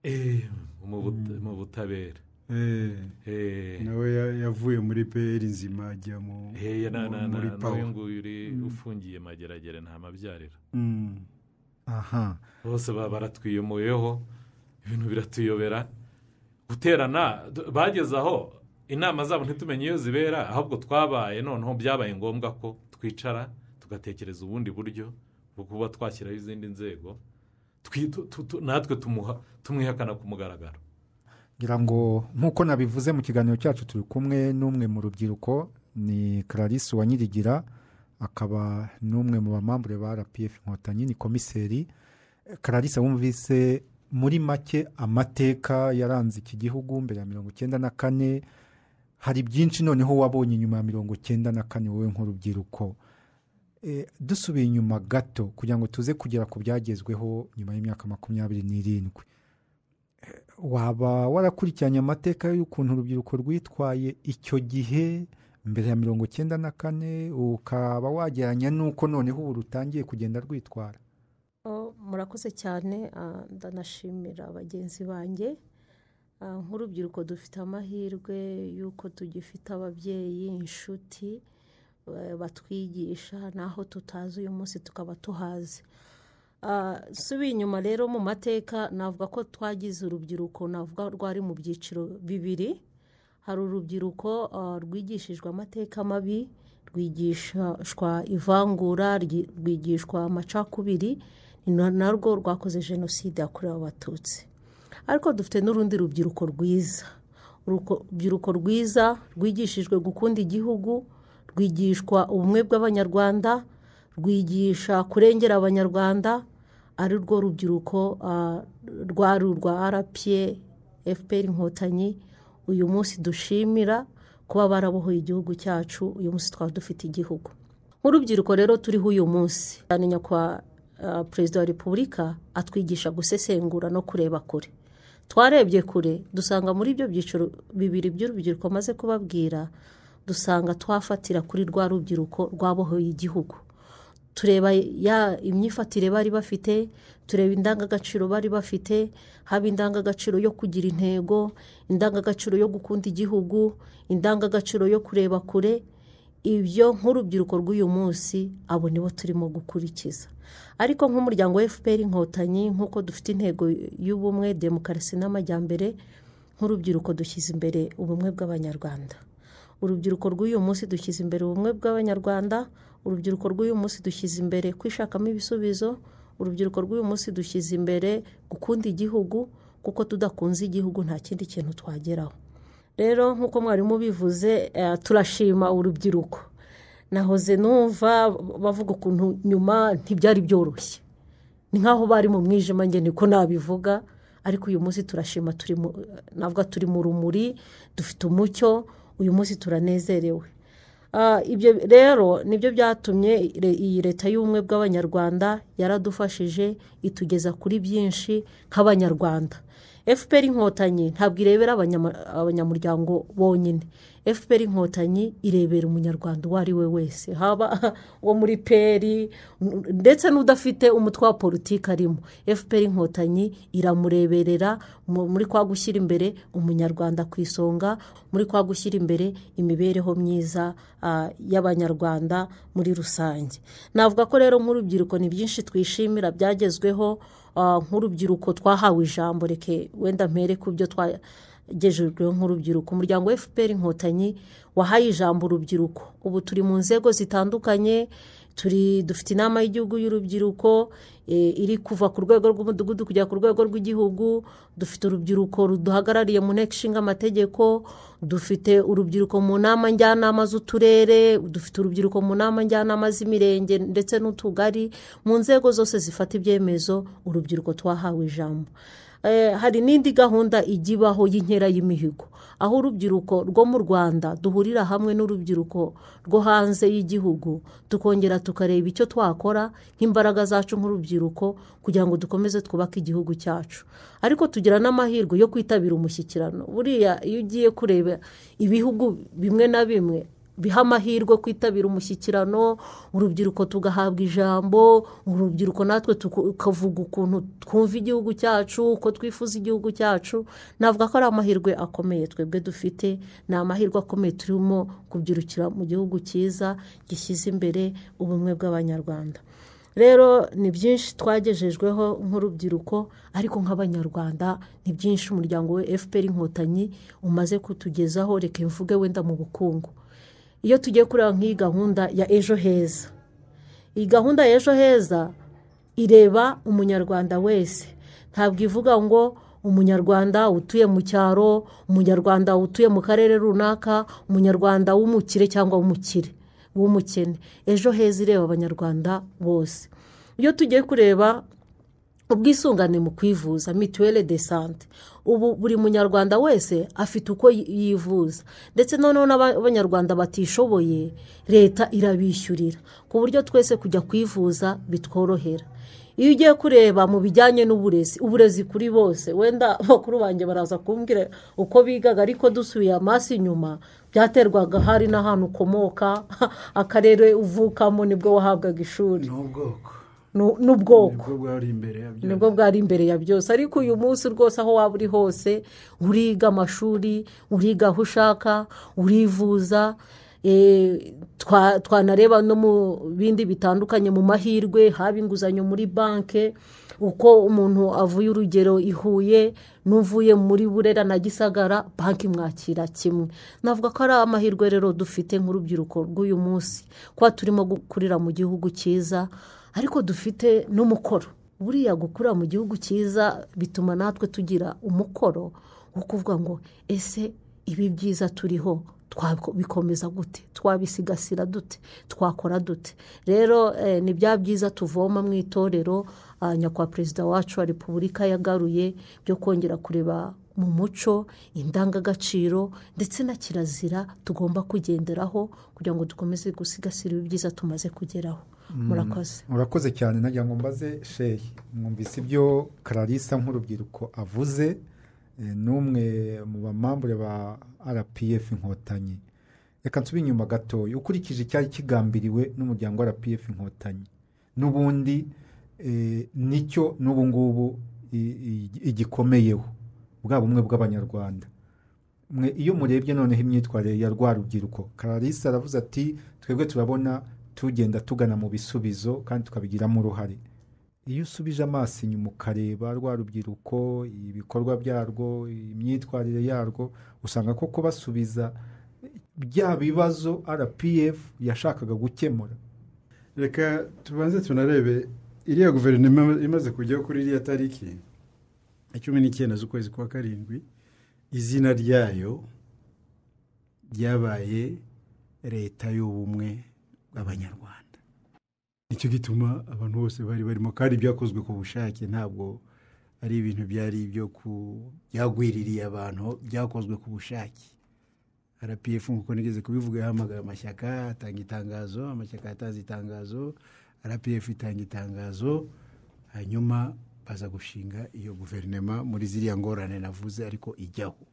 Eh, mu buta- mu butabera Eh, Eh, nawe ya- yavuye muri peri nzima ajya mu- eh, na- na- muri na- n'uyu pawa nguyu uri Mm. ufungiye mageragere nta mabyarira Mm. aha bose ba- baratwiyomoyeho ibintu biratuyobera guterana d- bageze aho inama zabo ntitumenye iyo zibera ahubwo twabaye noneho byabaye ngombwa ko twicara tugatekereza ubundi buryo bwo kuba twashyiraho izindi nzego Twi- tu- tu- tu- natwe tumuha- tumwihakana ku mugaragaro ngira ngo nk'uko nabivuze mu kiganiro cyacu turi kumwe n'umwe mu rubyiruko ni clarisse Uwanyirigira akaba n'umwe mu bamambure ba rpf inkotanyi ni komiseri clarisse wumvise muri make amateka yaranze iki gihugu mbere ya mirongo icyenda na kane hari byinshi noneho wabonye inyuma ya mirongo icyenda na kane wowe nk'urubyiruko Eh, dusubiye inyuma gato kugira ngo tuze kugera ku byagezweho nyuma y'imyaka makumyabiri n'irindwi waba warakurikiranye amateka y'ukuntu urubyiruko rwitwaye icyo gihe mbere ya mirongo icyenda na kane ukaba wagereranya n'uko noneho ubu rutangiye kugenda rwitwara Oh, murakoze cyane ah, ndanashimira bagenzi banjye Ah, nk'urubyiruko dufite amahirwe y'uko tugifite ababyeyi inshuti eh, batwigisha n'aho tutazi uyu munsi tukaba tuhazi Ah, nsubiye inyuma rero mu mateka navuga ko twagize urubyiruko navuga rwari mu byiciro bibiri hari urubyiruko ah, rwigishijwe amateka mabi rwigishwa ivangura ryi- rwigishwa amacakubiri ni na- narwo rwakoze jenoside yakorewe abatutsi ariko dufite n'urundi rubyiruko rwiza Uruko- urubyiruko rwiza rwigishijwe gukunda igihugu rwigishwa ubumwe bw'abanyarwanda rwigisha kurengera abanyarwanda ari rwo rubyiruko ah, rwari urwa rpa fpr inkotanyi uyu munsi dushimira kuba barabohoye igihugu cyacu uyu munsi twaba dufite igihugu nk'urubyiruko rero turiho uyu munsi cyane nyakubahwa ah, perezida wa repubulika atwigisha gusesengura no kureba kure twarebye kure dusanga muri ibyo byiciro bibiri by'urubyiruko maze kubabwira dusanga twafatira kuri rwa rubyiruko rwabohoye igihugu tureba ya imyifatire bari bafite tureba indangagaciro bari bafite haba indangagaciro yo kugira intego indangagaciro yo gukunda igihugu indangagaciro yo kureba kure ibyo nk'urubyiruko rw'uyu munsi abo nibo turimo gukurikiza ariko nk'umuryango wa fpr inkotanyi nk'uko dufite intego y'ubumwe demokarasi n'amajyambere nk'urubyiruko dushyize imbere ubumwe bw'abanyarwanda urubyiruko rw'uyu munsi dushyize imbere ubumwe bw'abanyarwanda urubyiruko rw'uyu munsi dushyize imbere kwishakamo ibisubizo urubyiruko rw'uyu munsi dushyize imbere gukunda igihugu kuko tudakunze igihugu nta kindi kintu twageraho rero nk'uko mwarimu bivuze eh, turashima urubyiruko nahoze numva bavuga ukuntu nyuma ntibyari byoroshye ni nk'aho bari mu mwijima njye niko nabivuga ariko uyu munsi turashima turi mu navuga turi mu rumuri dufite umucyo uyu munsi turanezerewe Ah, ibyo rero nibyo byatumye re- iyi leta y'ubumwe bw'abanyarwanda yaradufashije itugeza kuri byinshi nk'abanyarwanda fpr inkotanyi ntabwo irebera abanyama- abanyamuryango bonyine fpr inkotanyi irebera umunyarwanda uwo ari we wese haba uwo muri peri n- ndetse n'udafite umutwe wa politiki arimo fpr inkotanyi iramureberera mu- muri kwa gushyira imbere umunyarwanda ku isonga muri kwa gushyira imbere imibereho myiza ah, y'abanyarwanda muri rusange navuga ko rero nk'urubyiruko ni byinshi twishimira byagezweho ah, nk'urubyiruko twahawe ijambo reke wenda mpere ku byo twa gejejweho nk'urubyiruko umuryango wa fpr inkotanyi wahaye ijambo urubyiruko ubu turi mu nzego zitandukanye turi dufite inama y'igihugu y'urubyiruko eh, iri kuva ku rwego rw'umudugudu kugera ku rwego rw'igihugu dufite urubyiruko ruduhagarariye mu nteko ishinga amategeko dufite urubyiruko mu nama njyanama z'uturere dufite urubyiruko mu nama njyanama z'imirenge ndetse n'utugari mu nzego zose zifata ibyemezo urubyiruko twahawe ijambo Eh, hari n'indi gahunda ijya ibaho y'inkera y'imihigo aho urubyiruko rwo mu rwanda duhurira hamwe n'urubyiruko rwo hanze y'igihugu tukongera tukareba icyo twakora nk'imbaraga zacu nk'urubyiruko kugira ngo dukomeze twubake igihugu cyacu ariko tugira n'amahirwe yo kwitabira umushyikirano buriya iyo ugiye kureba ibihugu bimwe na bimwe biha amahirwe kwitabira umushyikirano urubyiruko tugahabwa ijambo urubyiruko natwe tukavuga ukuntu twumva igihugu cyacu uko twifuza igihugu cyacu navuga ko ari amahirwe akomeye twebwe dufite ni amahirwe akomeye turimo kubyirukira mu gihugu cyiza gishyize imbere ubumwe bw'abanyarwanda rero ni byinshi twagejejweho nk'urubyiruko ariko nk'abanyarwanda ni byinshi umuryango we fpr inkotanyi umaze kutugezaho reka mvuge wenda mu bukungu iyo tugiye kureba nk'iyi gahunda ya ejo heza iyi gahunda ya ejo heza ireba umunyarwanda wese ntabwo ivuga ngo umunyarwanda utuye mu cyaro umunyarwanda utuye mu karere runaka umunyarwanda w'umukire cyangwa w'umukire w'umukene ejo heza ireba abanyarwanda bose iyo tugiye kureba ubwisungane mu kwivuza mituwele de sante ubu buri munyarwanda wese afite uko yi- yivuza ndetse noneho n'abanyarwanda batishoboye leta irabishyurira ku buryo twese kujya kwivuza bitworohera iyo ugiye kureba mu bijyanye n'uburezi uburezi kuri bose wenda bakuru banjye baraza kumbwira uko bigaga ariko dusubiye amaso inyuma byaterwaga hari n'ahantu ukomoka akarere uvukamo nibwo wahabwaga ishuri ni ubwoko Nu- n'ubwoko nibwo bwari imbere yabyo nibwo bwari imbere ya byose ariko uyu munsi rwose aho waba uri hose uriga amashuri uriga aho ushaka urivuza eh, twa- twanareba no mu bindi bitandukanye mu mahirwe haba inguzanyo muri banki uko umuntu avuye urugero i Huye n'uvuye muri burera na gisagara banki mwakira kimwe navuga ko ari amahirwe rero dufite nk'urubyiruko rw'uyu munsi kuba turimo gukurira mu gihugu cyiza ariko dufite n'umukoro buriya gukura mu gihugu cyiza bituma natwe tugira umukoro wo kuvuga ngo ese ibi byiza turiho twabikomeza gute twabisigasira dute twakora dute rero eh, ni bya byiza tuvoma mu itorero ah, nyakubahwa perezida wacu wa repubulika yagaruye byo kongera kureba mu muco indangagaciro ndetse na kirazira tugomba kugenderaho kugira ngo dukomeze gusigasira ibyiza tumaze kugeraho murakoze murakoze cyane nagira ngo mbaze sheyi mwumvise ibyo kararisa nk'urubyiruko avuze eh, n'umwe mu bamambure ba rpf inkotanyi reka nsubire inyuma gatoya ukurikije icyari kigambiriwe n'umuryango wa rpf inkotanyi n'ubundi eh, nicyo n'ubu ngubu i- i- igikomeyeho bwa bumwe bw'abanyarwanda mwe iyo murebye noneho imyitwarire ya rwa rubyiruko kararisa aravuze ati twebwe turabona tugenda tugana mu bisubizo kandi tukabigiramo uruhare iyo usubije amaso inyuma ukareba rwa rubyiruko ibikorwa byarwo imyitwarire yarwo usanga koko basubiza bya bibazo rpf yashakaga gukemura reka tubanze tunarebe iriya guverinoma imaze kujyaho kuri iriya tariki ya cumi n'icyenda z'ukwezi kwa karindwi izina ryayo ryabaye leta y'ubumwe bw'abanyarwanda nicyo gituma abantu bose bari barimo kandi byakozwe ku bushake ntabwo ari ibintu byari ibyo ku byagwiririye abantu byakozwe ku bushake rpf nk'uko nigeze kubivuga yahamagara amashyaka atanga itangazo amashyaka yatanze itangazo rpf itanga itangazo hanyuma baza gushinga iyo guverinoma muri ziriya ngorane navuze ariko ijyaho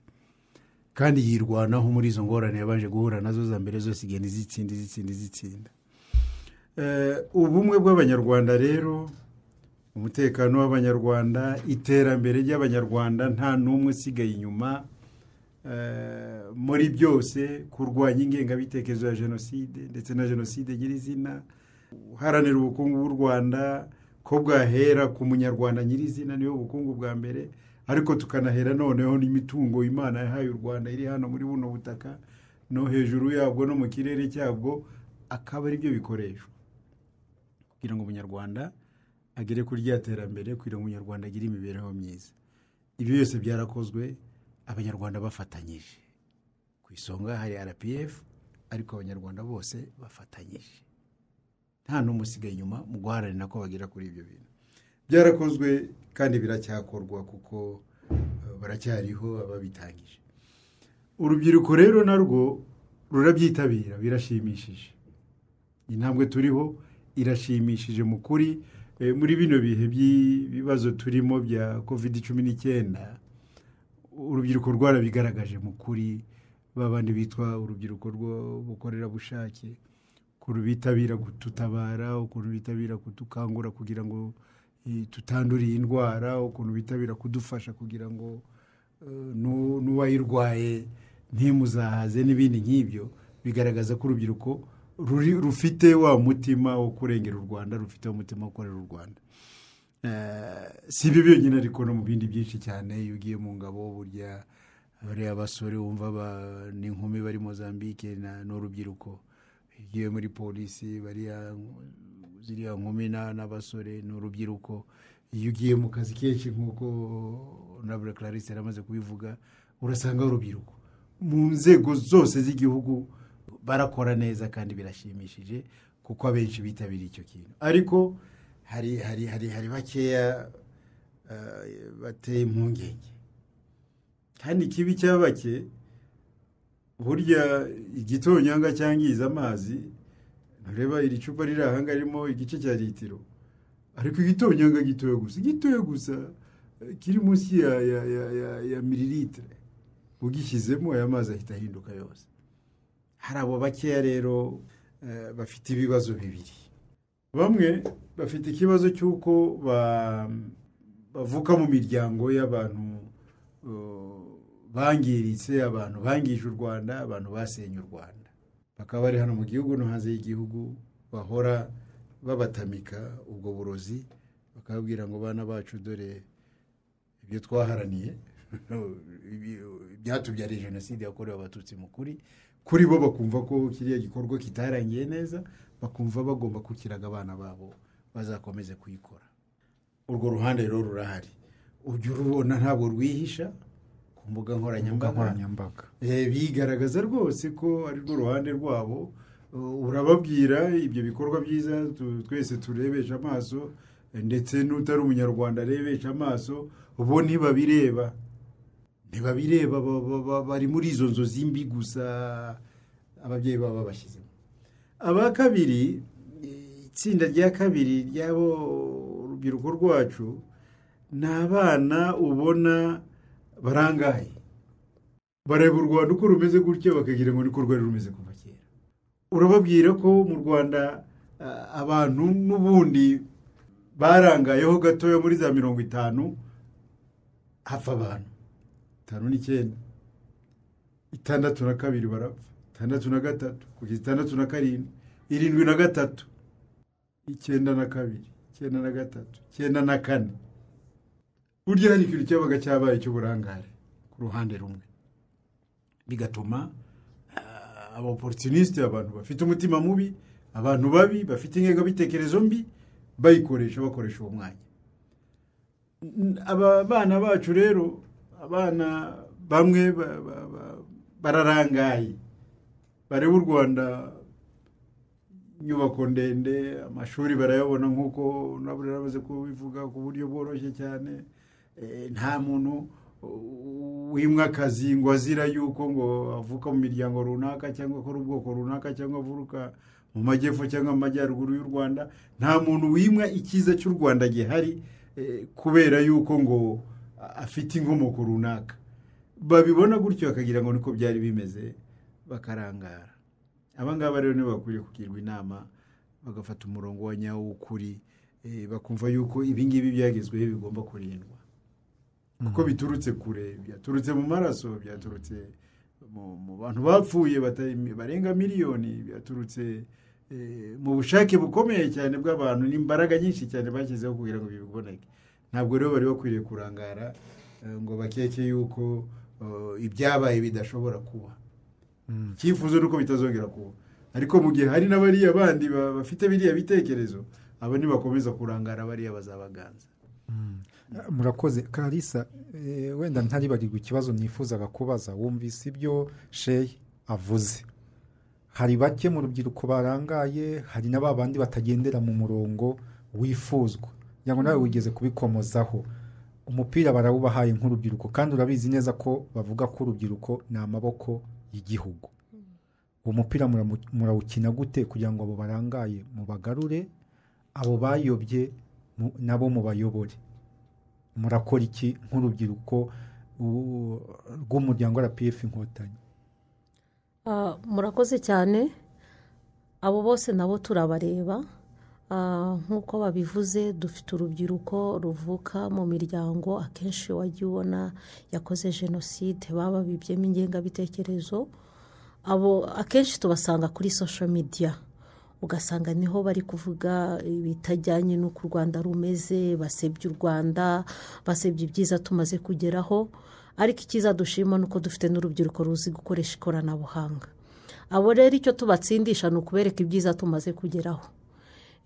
kandi yirwanaho muri izo ngorane yabanje guhura nazo za mbere zose igenda izitsinda izitsinda izitsinda Eh, ubumwe bw'abanyarwanda rero umutekano w'abanyarwanda iterambere ry'abanyarwanda nta n'umwe usigaye inyuma eh, muri byose kurwanya ingengabitekerezo ya jenoside ndetse na jenoside nyirizina uharanira ubukungu bw'u rwanda ko bwahera ku munyarwanda nyirizina niwe bukungu bwa mbere ariko tukanahera noneho n'imitungo imana yahaye u rwanda iri hano muri buno butaka no hejuru yabwo no mu kirere cyabwo akaba ari byo bikoreshwa kugira ngo umunyarwanda agere kuri rya terambere kugira ngo umunyarwanda agire imibereho myiza ibyo byose byarakozwe abanyarwanda bafatanyije ku isonga hari rpf ariko abanyarwanda bose bafatanyije nta n'umwe usigaye inyuma mu guharanira ko bagera kuri ibyo bintu byarakozwe kandi biracyakorwa kuko eh, baracyariho ababitangije urubyiruko rero narwo rurabyitabira birashimishije intambwe turiho irashimishije mu kuri Eh, muri bino bihe by'ibibazo turimo bya kovide cumi n'icyenda urubyiruko rwarabigaragaje mu kuri ba bandi bitwa urubyiruko rw'ubukorerabushake ukuntu bitabira kututabara ukuntu bitabira kudukangura kugira ngo eh, tutandure iyi ndwara ukuntu bitabira kudufasha kugira ngo eh, nu- n'uwayirwaye ntimuzahaze n'ibindi nk'ibyo bigaragaza ko urubyiruko ruri- rufite wa mutima wo kurengera u rwanda rufite wa mutima wo gukorera u rwanda Eh, si ibyo byonyine ariko no mu bindi byinshi cyane iyo ugiye mu ngabo burya bariya basore wumva ba- n'inkumi bari mozambique na- n'urubyiruko ugiye muri polisi bariya ziriya nkumi na- n'abasore n'urubyiruko iyo ugiye mu kazi kenshi nk'uko nabure clarisse yari amaze kubivuga urasanga urubyiruko mu nzego zose z'igihugu barakora neza kandi birashimishije kuko abenshi bitabiriye icyo kintu ariko hari hari hari hari bakeya eh, bateye impungenge kandi ikibi cya bake burya igitonyanga cyangiza amazi ntureba iri cupa riri aha ngaha ririmo igice cya litiro ariko igitonyanga gitoya gusa gitoya gusa eh, kiri munsi ya ya ya ya, ya mililitire ugishyizemo aya mazi ahita ahinduka yose hari abo bakeya rero eh, bafite ibibazo bibiri bamwe bafite ikibazo cy'uko ba- bavuka mu miryango y'abantu eh, bangiritse abantu bangije u rwanda abantu basenye u rwanda bakaba bari hano mu gihugu no hanze y'igihugu bahora babatamika ubwo burozi bakababwira ngo bana bacu dore ibyo twaharaniye ibi- ibyatubyariye jenoside yakorewe abatutsi mu kuri kuri bo bakumva ko kiriya gikorwa kitarangiye neza bakumva bagomba kukiraga abana babo bazakomeze kuyikora urwo ruhande rero rurahari ujya urubona ntabwo rwihisha ku mbuga nkoranyambaga nkoranyambaga Eh, bigaragaza rwose ko ari rwo ruhande rwabo Uh, urababwira ibyo bikorwa byiza tu- twese turebesha amaso eh, ndetse n'utari umunyarwanda arebesha amaso bo ntibabireba ntibabireba ba- ba- ba- bari muri izo nzozi mbi gusa ababyeyi baba babashyizemo aba kabiri eh, itsinda rya kabiri ry'abo urubyiruko rwacu ni abana ubona barangaye bareba u rwanda uko rumeze gutya bakagira ngo niko rwari rumeze kuva kera urababwira ko mu rwanda ah, abantu n'ubundi barangayeho gatoya muri za mirongo itanu hapfa abantu itanu n'icyenda itandatu na kabiri barapfa itandatu na gatatu kugeza itandatu na karindwi irindwi na gatatu icyenda na kabiri icyenda na gatatu icyenda na kane burya hari ikintu cyabaga cyabaye cy'uburangare ku ruhande rumwe bigatuma ah, abopportuniste abantu bafite umutima mubi abantu babi bafite ingengabitekerezo mbi bayikoresha bakoresha uwo mwanya N- aba bana bacu rero abana bamwe ba- ba- ba- bararangaye bareba u rwanda inyubako ndende amashuri barayabona nk'uko nabura yamaze kubivuga ku buryo bworoshye cyane Eh, nta muntu wimwe akazi ngo azira yuko ngo avuka mu miryango runaka cyangwa akora ubwoko runaka cyangwa avuruka mu majyepfo cyangwa mu majyaruguru y'u rwanda nta muntu wimwa icyiza cy'u rwanda gihari eh, kubera yuko ngo afite inkomoko runaka babibona gutyo bakagira ngo niko byari bimeze bakarangara abangaba rero nibo bakwiye kugirwa inama bagafata umurongo wa nyawo w'ukuri eh, bakumva yuko ibingibi byagezweho bigomba kurindwa kuko biturutse kure byaturutse mu maraso byaturutse mu- mu bantu bapfuye batari- barenga miliyoni byaturutse eh, mu bushake bukomeye cyane bw'abantu n'imbaraga nyinshi cyane bashyizeho kugira ngo biboneke ntabwo rero bari bakwiriye kurangara eh, ngo bakeke yuko eh, ibyabaye bidashobora kuba icyifuzo ni uko bitazongera kuba ariko mu gihe hari n'abariya bandi ba- bafite biriya bitekerezo aba nibakomeza kurangara bariya bazabaganza murakoze karisa eh, wenda ntaribarirwe ikibazo nifuzaga kubaza wumvise ibyo sheyi avuze hari bake mu rubyiruko barangaye hari na ba bandi batagendera mu murongo wifuzwa kugira ngo nawe wigeze kubikomozaho umupira barawubahaye nk'urubyiruko kandi urabizi neza ko bavuga ko urubyiruko ni amaboko y'igihugu uwo mupira muramu- murawukina gute kugira ngo abo barangaye mubagarure abo bayobye mu- nabo mubayobore murakora iki nk'urubyiruko u- rw'umuryango rpf inkotanyi Ah, murakoze cyane abo bose nabo turabareba Ah, nk'uko babivuze dufite urubyiruko ruvuka mu miryango akenshi wajya ubona yakoze jenoside bababibyemo ingengabitekerezo abo akenshi tubasanga kuri social media ugasanga niho bari kuvuga ibitajyanye n'uko u rwanda rumeze basebye u rwanda basebye ibyiza tumaze kugeraho ariko icyiza dushima ni uko dufite n'urubyiruko ruzi gukoresha ikoranabuhanga abo rero icyo tubatsindisha ni ukubereka ibyiza tumaze kugeraho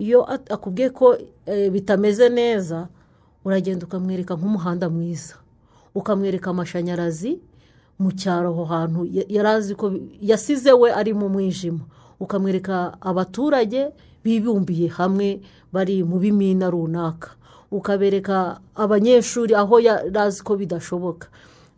iyo at- akubwiye ko eh, bitameze neza uragenda ukamwereka nk'umuhanda mwiza ukamwereka amashanyarazi mu cyaro aho hantu ya- yari azi ko bi- yasize we ari mu mwijima ukamwereka abaturage bibumbiye hamwe bari mu bimina runaka ukabereka abanyeshuri aho yari azi ko bidashoboka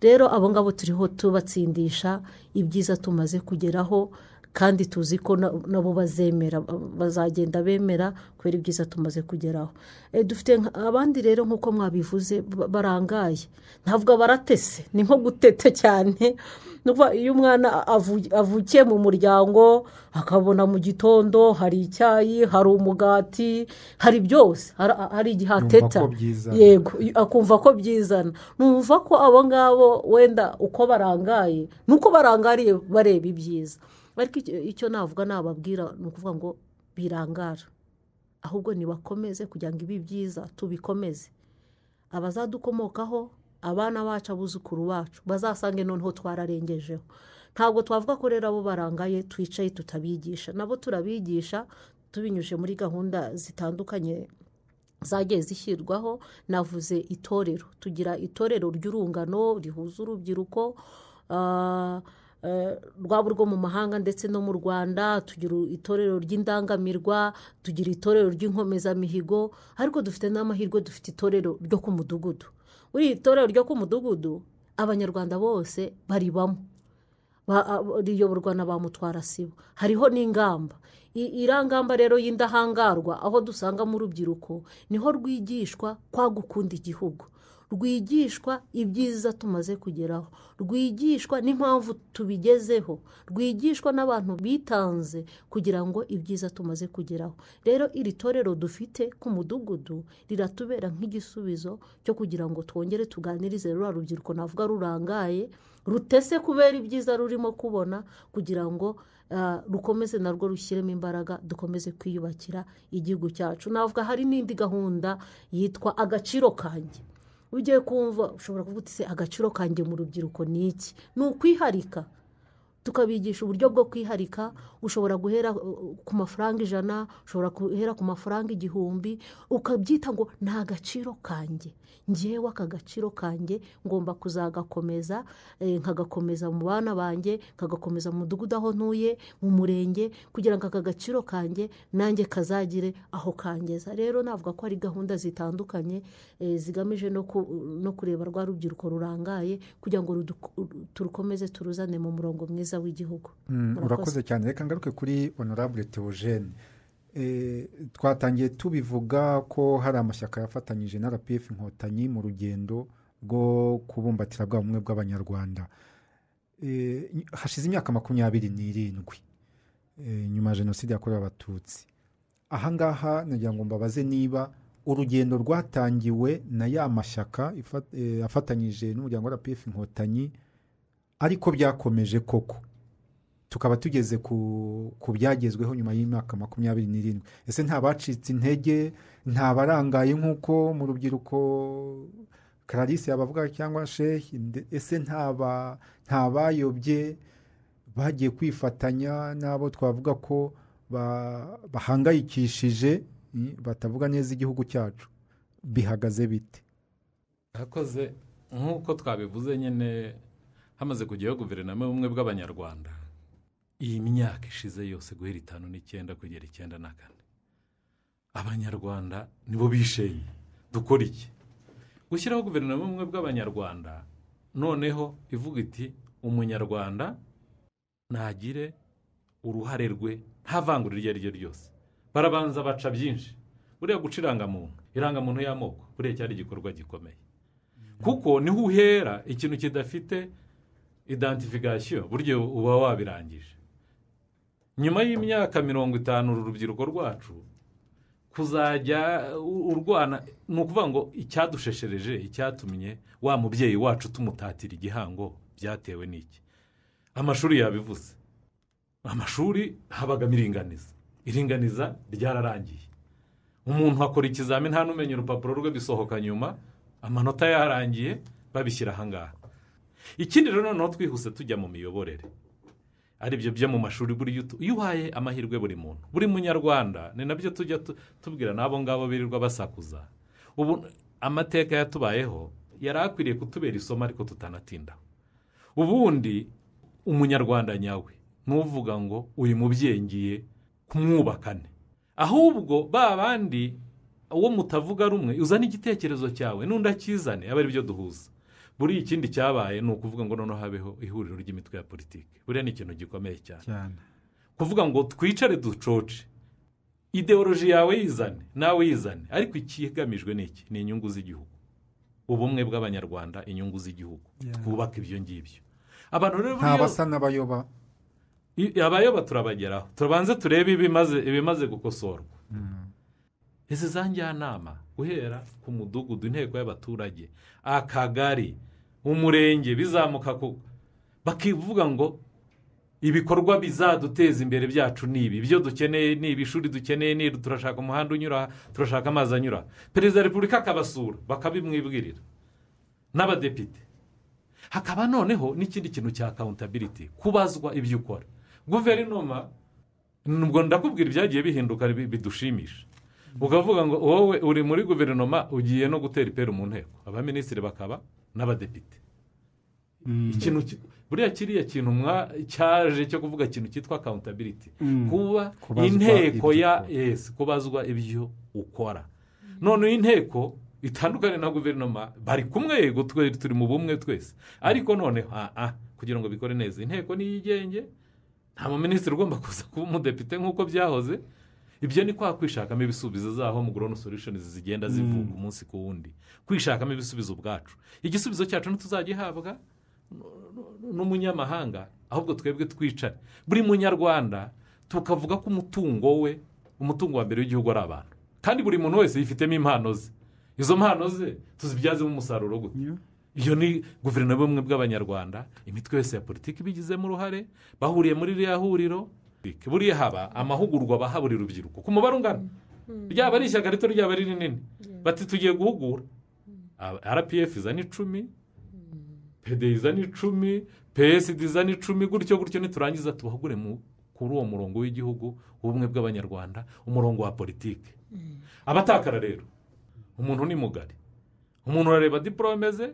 rero abo ngabo turiho tubatsindisha ibyiza tumaze kugeraho kandi tuzi ko na- nabo bazemera bazagenda bemera kubera ibyiza tumaze kugeraho Eh, dufite nka- abandi rero nk'uko mwabivuze ba- barangaye ntavuga baratese ni nko gutete cyane ni ukuvuga iyo umwana avu- avukiye mu muryango akabona mu gitondo hari icyayi hari umugati hari byose hari hari igihe Yumva ko ateta byizana. Ye- yego akumva ko byizana numva ko abo ngabo wenda uko barangaye ni uko barangariye bareba ibyiza ariko icyo- icyo navuga nababwira ni ukuvuga ngo birangara ahubwo nibakomeze kugira ngo ibi byiza tubikomeze abazadukomokaho abana bacu abuzukuru bacu bazasange noneho twararengejeho ntabwo twavuga ko rero abo barangaye twicaye tutabigisha nabo turabigisha tubinyuje muri gahunda zitandukanye zagiye zishyirwaho navuze itorero tugira itorero ry'urungano rihuza urubyiruko ah, eh, rwaba urwo mu mahanga ndetse no mu rwanda tugira itorero ry'indangamirwa tugira itorero ry'inkomezamihigo ariko dufite n'amahirwe dufite itorero ryo ku mudugudu muri iri torero ryo ku mudugudu abanyarwanda bose baribamo Ba- a- riyoborwa na ba mutwara sibo hariho n'ingamba I- irangamba rero y'indahangarwa aho dusanga mu rubyiruko niho rwigishwa kwa gukunda igihugu rwigishwa ibyiza tumaze kugeraho rwigishwa n'impamvu tubigezeho rwigishwa n'abantu bitanze kugira ngo ibyiza tumaze kugeraho rero iri torero dufite ku mudugudu riratubera nk'igisubizo cyo kugira ngo twongere tuganirize ruriya rubyiruko navuga rurangaye rutese kubera ibyiza rurimo kubona kugira ngo ah, rukomeze narwo rushyiremo imbaraga dukomeze kwiyubakira igihugu cyacu navuga hari n'indi gahunda yitwa agaciro kanjye ugiye kumva ushobora kuvuga uti se agaciro kanjye mu rubyiruko ni iki ni ukwiharika tukabigisha uburyo bwo kwiharika ushobora guhera uh, ku mafaranga ijana ushobora guhera ku mafaranga igihumbi ukabyita ngo ni agaciro kanjye ngewe aka gaciro kanjye ngomba kuzagakomeza eh, nkagakomeza mu bana banjye nkagakomeza mu mudugudu aho ntuye mu murenge kugira ngo aka gaciro kanjye nanjye kazagire aho kangeza rero navuga ko hari gahunda zitandukanye eh, zigamije no ku- no kureba rwa rubyiruko rurangaye kugira ngo rudu- turukomeze turuzane mu murongo mwiza w'igihugu Mm, Murakoze. urakoze cyane reka ngaruke kuri honorable theogene Eh, twatangiye tubivuga ko hari amashyaka yafatanyije na rpf inkotanyi mu rugendo rwo kubumbatira bwa bumwe bw'abanyarwanda Eh, ny- hashize imyaka makumyabiri n'irindwi eh, nyuma ya jenoside yakorewe abatutsi ahangaha nagira ngo mbabaze niba urugendo rwatangiwe na ya mashyaka ifa- eh, afatanyije n'umuryango wa rpf inkotanyi ariko byakomeje koko tukaba tugeze ku ku byagezweho nyuma y'imyaka makumyabiri n'irindwi ese nta bacitse intege nta barangaye nk'uko mu rubyiruko clarisse yabavuga cyangwa shehi nde- ese nta ba- nta bayobye bagiye kwifatanya n'abo twavuga ko ba- bahangayikishije mm, batavuga neza igihugu cyacu bihagaze bite akoze nk'uko twabivuze nyine hamaze kujyaho guverinoma y'ubumwe bw'abanyarwanda iyi myaka ishize yose guhera itanu n'icyenda kugera icyenda na kane abanyarwanda nibo bishenye dukora iki gushyiraho guverinoma y'ubumwe bw'abanyarwanda noneho ivuga iti umunyarwanda ntagire uruhare rwe nta vangura iryo ari ryo ryose barabanza baca byinshi buriya guca irangamuntu irangamuntu y'amoko buriya cyari igikorwa gikomeye kuko niho uhera ikintu kidafite identification burya uba wabirangije nyuma y'imyaka mirongo itanu uru rubyiruko rwacu kuzajya u- urwana ni ukuvuga ngo icyadusheshereje icyatumye wa mubyeyi wacu tumutatira igihango byatewe n'iki amashuri yabivuze amashuri habagamo iringaniza iringaniza ryararangiye umuntu akora ikizamini nta n'umenya urupapuro rwe bisohoka nyuma amanota yarangiye babishyira ahangaha ikindi rero noneho twihuse tujya mu miyoborere aribyo byo mu mashuri buriya utu- iyo uhaye amahirwe buri muntu buri munyarwanda ni nabyo tujya tu- tubwira n'abo ngabo birirwa basakuza ubu amateka yatubayeho yari akwiriye kutubera isomo ariko tutanatinda ubundi umunyarwanda nyawe n'uvuga ngo uyu mubyeyi ngiye kumwubakane ahubwo ba bandi uwo mutavuga rumwe uzana igitekerezo cyawe n'undi akizane aba ari byo duhuza buriya ikindi cyabaye ni ukuvuga ngo noneho habeho ihuriro ry'imitwe ya politiki buriya ni ikintu gikomeye cyane cyane kuvuga ngo twicare ducoce ideoloji yawe yizane nawe yizane ariko ikigamijwe ni iki ni inyungu z'igihugu ubumwe bw'abanyarwanda inyungu z'igihugu Yeah. twubaka ibyo ngibyo abantu rero nta buriya- basa n'abayoba I- abayoba turabageraho tubanze turebe ibimaze ibimaze gukosorwa izi za njyanama guhera ku mudugudu inteko y'abaturage akagari umurenge bizamuka ku bakivuga ngo ibikorwa bizaduteza imbere byacu ni ibi ibyo dukeneye ni ibi ishuri dukeneye ni iri turashaka umuhanda unyura aha, turashaka amazi anyura aha." perezida wa repubulika akabasura bakabimwibwirira n'abadepite hakaba noneho n'ikindi kintu cya accountability kubazwa ibyo ukora guverinoma nubwo ndakubwira ibyagiye bihinduka bi- bidushimisha ukavuga ngo wowe uri muri guverinoma ugiye no gutera iperu mu nteko abaminisitiri bakaba n'abadepite ikintu ki- buriya kiriya kintu mwa- cyaje cyo kuvuga ikintu cyitwa accountability kuba Kubazwa inteko ibyo ya ukora. yes kubazwa ibyo ukora noneho inteko bitandukanye na guverinoma bari kumwe yego twe turi mu bumwe twese ariko noneho aha kugira ngo bikore neza inteko ni iyigenge nta muminisitiri ugomba kuza kuba umudepite nk'uko byahoze ibyo ni kwa kwishakamo ibisubizo zaho mu grown solutions zigenda zivuga umunsi ku wundi kwishakamo ibisubizo ubwacu igisubizo cyacu ntituzagihabwa n'umunyamahanga ahubwo twebwe twicare buri munyarwanda tukavuga ko umutungo we umutungo wa mbere w'igihugu ari abantu kandi buri muntu wese yifitemo impano ze izo mpano ze tuzibyazemo umusaruro gute iyo ni guverinoma y'ubumwe bw'abanyarwanda imitwe yose ya politiki ibigizemo uruhare bahuriye muri ririya huriro buriya haba amahugurwa baha buri rubyiruko ku mubare ungana ryaba ari ishyaka rito ryaba ari rinini bati tugiye guhugura rpf izana icumi pd izana icumi psd izana icumi gutyo gutyo niturangiza tubahugure mu- kuri uwo murongo w'igihugu w'ubumwe bw'abanyarwanda umurongo wa politiki abatakara rero umuntu ni mugari umuntu urareba diporome ze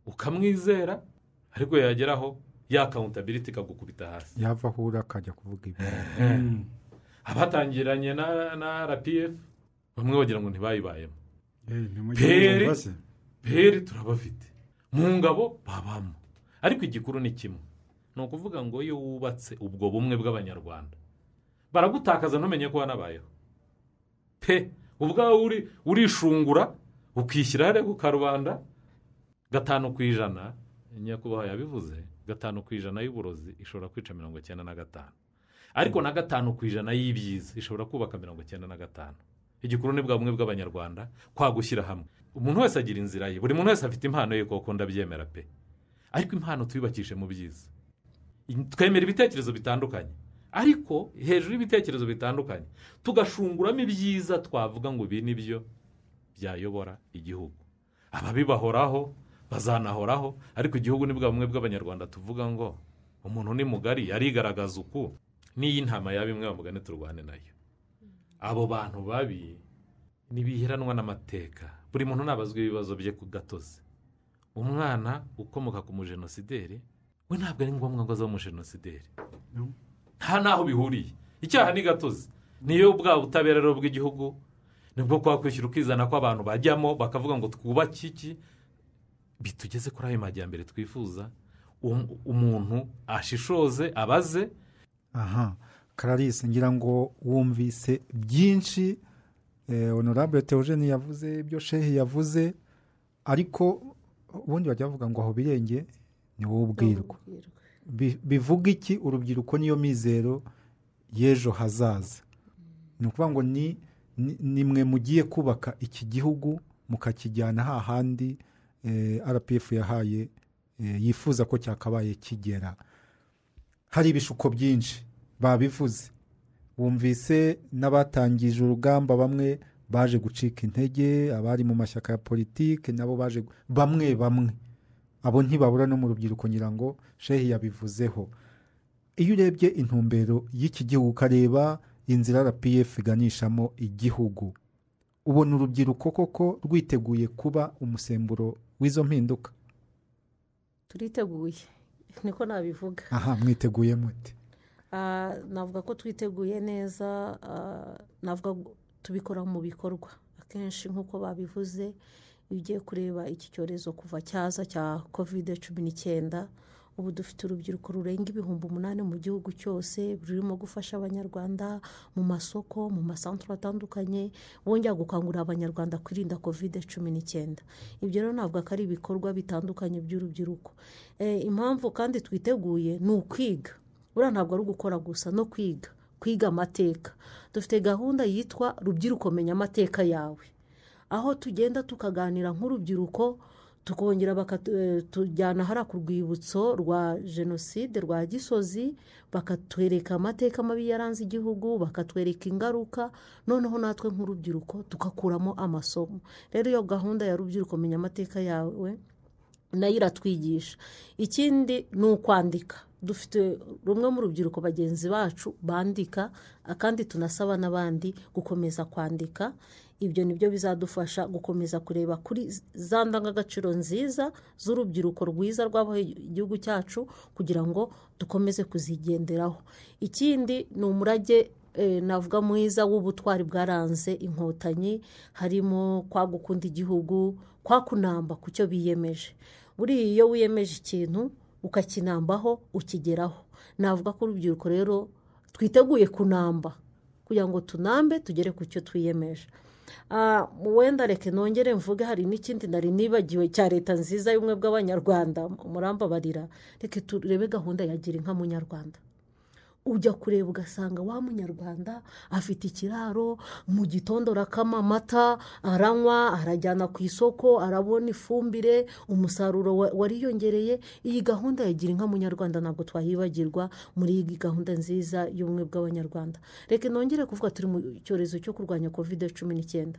ukamwizera ariko yageraho ya kawuntabiriti ikagukubita hasi yava ahura akajya kuvuga ibi abatangiranye na na rpf bamwe bagira ngo ntibayibayemo Eh, ntimugire Peri. ngo mbase. peri turabafite mu ngabo babamo ariko igikuru ni kimwe ni ukuvuga ngo iyo wubatse ubwo bumwe bw'abanyarwanda baragutakaza ntumenye ko wanabayeho pe ubwawe uri- urishungura ukishyira hariya ku karubanda gatanu ku ijana nyakubahwa yabivuze gatanu ku ijana y'uburozi ishobora kwica mirongo icyenda na gatanu ariko na gatanu ku ijana y'ibyiza ishobora kubaka mirongo icyenda na gatanu igikuru ni bwa bumwe bw'abanyarwanda kwa gushyira hamwe umuntu wese agira inzira ye buri muntu wese afite impano ye koko ndabyemera pe ariko impano tuyubakishe mu byiza twemera ibitekerezo bitandukanye ariko hejuru y'ibitekerezo bitandukanye tugashunguramo ibyiza twavuga ngo ibi ni byo byayobora igihugu ababibahoraho bazanahoraho ariko igihugu ni bwa bumwe bw'abanyarwanda tuvuga ngo umuntu ni mugari yarigaragaza uku n'iy'intama yaba imwe bamugane turwane nayo abo bantu babi ntibiheranwa n'amateka buri muntu nabazwa ibibazo bye ku gatozi umwana ukomoka ku mujenosideri we ntabwo ari ngombwa ngo aze umujenosideri No. nta n'aho bihuriye icyaha ni gatozi niyo bwa butabera rero bw'igihugu nibwo kwa kwishyura ukizana ko abantu bajyamo bakavuga ngo twubake iki bitugeze kuri ayo majyambere twifuza um- umuntu ashishoze abaze aha kararisi ngira ngo wumvise byinshi eh, honorable teogene yavuze ibyo shehe yavuze ariko ubundi bajya bavuga ngo aho birenge ni wowe ubwirwa Bi- bivuga iki urubyiruko niyo mizero y'ejo hazaza ni ukuvuga ngo ni ni- ni mwe mugiye kubaka iki gihugu mukakijyana hahandi eh, rpf yahaye eh, yifuza ko cyakabaye kigera hari ibishuko byinshi babivuze bumvise n'abatangije urugamba bamwe baje gucika intege abari mu mashyaka ya politiki nabo baje gu- bamwe bamwe abo ntibabura no mu rubyiruko ngira ngo shehi yabivuzeho iyo urebye intumbero y'iki gihugu ukareba inzira rpf iganishamo igihugu ubona urubyiruko koko rwiteguye kuba umusemburo w'izo mpinduka turiteguye niko nabivuga aha mwiteguye mute Ah, navuga ko twiteguye neza ah, navuga ngo tubikora mu bikorwa akenshi nk'uko babivuze iyo ugiye kureba iki cyorezo kuva cyaza cya kovide cumi n'icyenda ubu dufite urubyiruko rurenga ibihumbi umunani mu gihugu cyose rurimo gufasha abanyarwanda mu masoko mu masantire atandukanye bongera gukangurira abanyarwanda kwirinda kovide cumi n'icyenda ibyo rero ntabwo ko ari ibikorwa bitandukanye by'urubyiruko Eh, impamvu kandi twiteguye ni ukwiga buriya ntabwo ari ugukora gusa no kwiga kwiga amateka dufite gahunda yitwa rubyiruko menya amateka yawe aho tugenda tukaganira nk'urubyiruko tukongera bakatujyana hariya ku rwibutso rwa jenoside rwa gisozi bakatwereka amateka mabi yaranze igihugu bakatwereka ingaruka noneho natwe nk'urubyiruko tugakuramo amasomo rero iyo gahunda ya rubyiruko menya amateka yawe nayo iratwigisha ikindi ni ukwandika dufite rumwe mu rubyiruko bagenzi bacu bandika kandi tunasaba n'abandi gukomeza kwandika ibyo ni byo bizadufasha gukomeza kureba kuri za ndangagaciro nziza z'urubyiruko rwiza rw'abaho igihugu cyacu kugira ngo dukomeze kuzigenderaho ikindi ni umurage eh, navuga mwiza w'ubutwari bwaranze inkotanyi harimo kwa gukunda igihugu kwa kunamba ku cyo biyemeje buriya iyo wiyemeje ikintu ukakinambaho ukigeraho navuga ko urubyiruko rero twiteguye kunamba kugira ngo tunambe tugere ku cyo twiyemeje Ah, wenda reka nongere mvuge hari n'ikindi nari nibagiwe cya leta nziza y'ubumwe bw'abanyarwanda murambabarira reka turebe gahunda ya gira inka munyarwanda ujya kureba ugasanga wa munyarwanda afite ikiraro mu gitondo arakama amata aranywa arajyana ku isoko arabona ifumbire umusaruro wa- wariyongereye iyi gahunda ya gira inka munyarwanda ntabwo twayibagirwa muri iyi gahunda nziza y'ubumwe bw'abanyarwanda reka nongere kuvuga turi mu cyorezo cyo kurwanya kovide cumi n'icyenda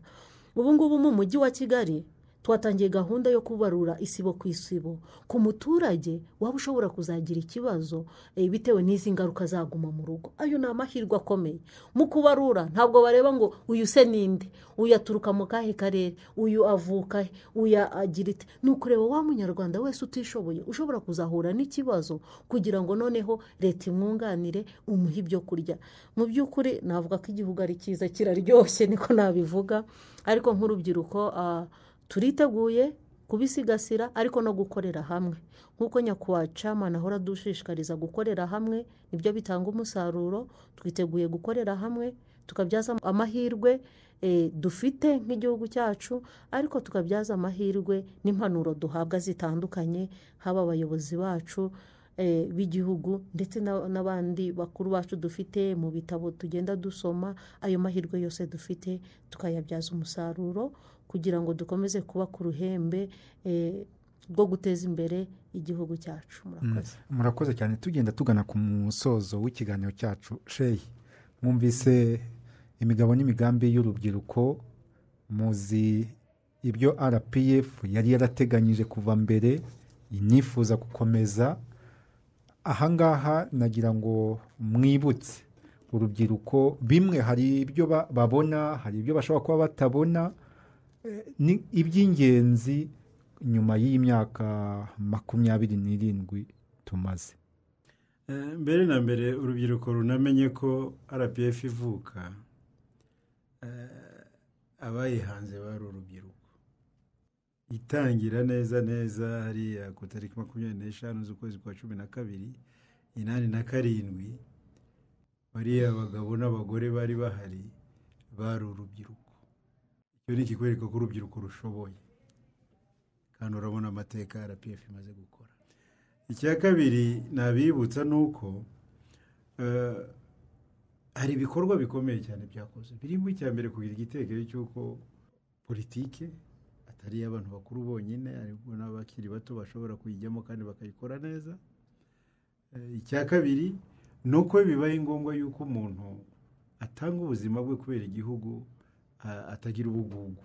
ubu ngubu mu mujyi wa kigali twatangiye gahunda yo kubarura isibo ku isibo ku muturage waba ushobora kuzagira ikibazo eh, bitewe n'izi ngaruka zaguma mu rugo ayo ni amahirwe akomeye mu kubarura ntabwo bareba ngo uyu se ninde uyu aturuka mu kahe karere uyu avuka he uyu agira ite ni ukureba wa munyarwanda wese utishoboye ushobora kuzahura n'ikibazo kugira ngo noneho leta imwunganire umuhe ibyo kurya mu by'ukuri navuga ko igihugu ari cyiza kiraryoshye niko nabivuga ariko nk'urubyiruko ah, turiteguye kubisigasira ariko no gukorera hamwe nk'uko nyakubahwa camana ahora adushishikariza gukorera hamwe nibyo bitanga umusaruro twiteguye gukorera hamwe tukabyaza amahirwe eh, dufite nk'igihugu cyacu ariko tukabyaza amahirwe n'impanuro duhabwa zitandukanye haba abayobozi bacu eh, b'igihugu ndetse na- n'abandi bakuru bacu dufite mu bitabo tugenda dusoma ayo mahirwe yose dufite tukayabyaza umusaruro kugira ngo dukomeze kuba ku ruhembe eh, rwo guteza imbere igihugu cyacu murakoze murakoze cyane tugenda tugana ku musozo w'ikiganiro cyacu sheyi mwumvise imigabo n'imigambi y'urubyiruko muzi ibyo rpf yari yarateganyije kuva mbere inifuza gukomeza ahangaha nagira ngo mwibutse urubyiruko bimwe hari ibyo ba- babona hari ibyo bashobora kuba batabona ni iby'ingenzi nyuma y'iyi myaka makumyabiri n'irindwi tumaze Eh, mbere na mbere urubyiruko runamenye ko rpf ivuka eh, abayihanze bari urubyiruko itangira neza neza hariya ku tariki makumyabiri n'eshanu z'ukwezi kwa cumi na kabiri inani na karindwi bariya abagabo n'abagore bari bahari bari urubyiruko icyo ni ikikwereka ko urubyiruko rushoboye kandi urabona amateka rpf imaze gukora icya kabiri nabibutsa ni uko eh, hari ibikorwa bikomeye cyane byakoze birimo icya mbere kugira igitekerezo cy'uko politike atari iy'abantu bakuru bonyine ariko n'abakiri bato bashobora kuyijyamo kandi bakayikora neza Eh, icya kabiri ni uko bibaye ngombwa yuko umuntu atanga ubuzima bwe kubera igihugu a- atagira ubugugu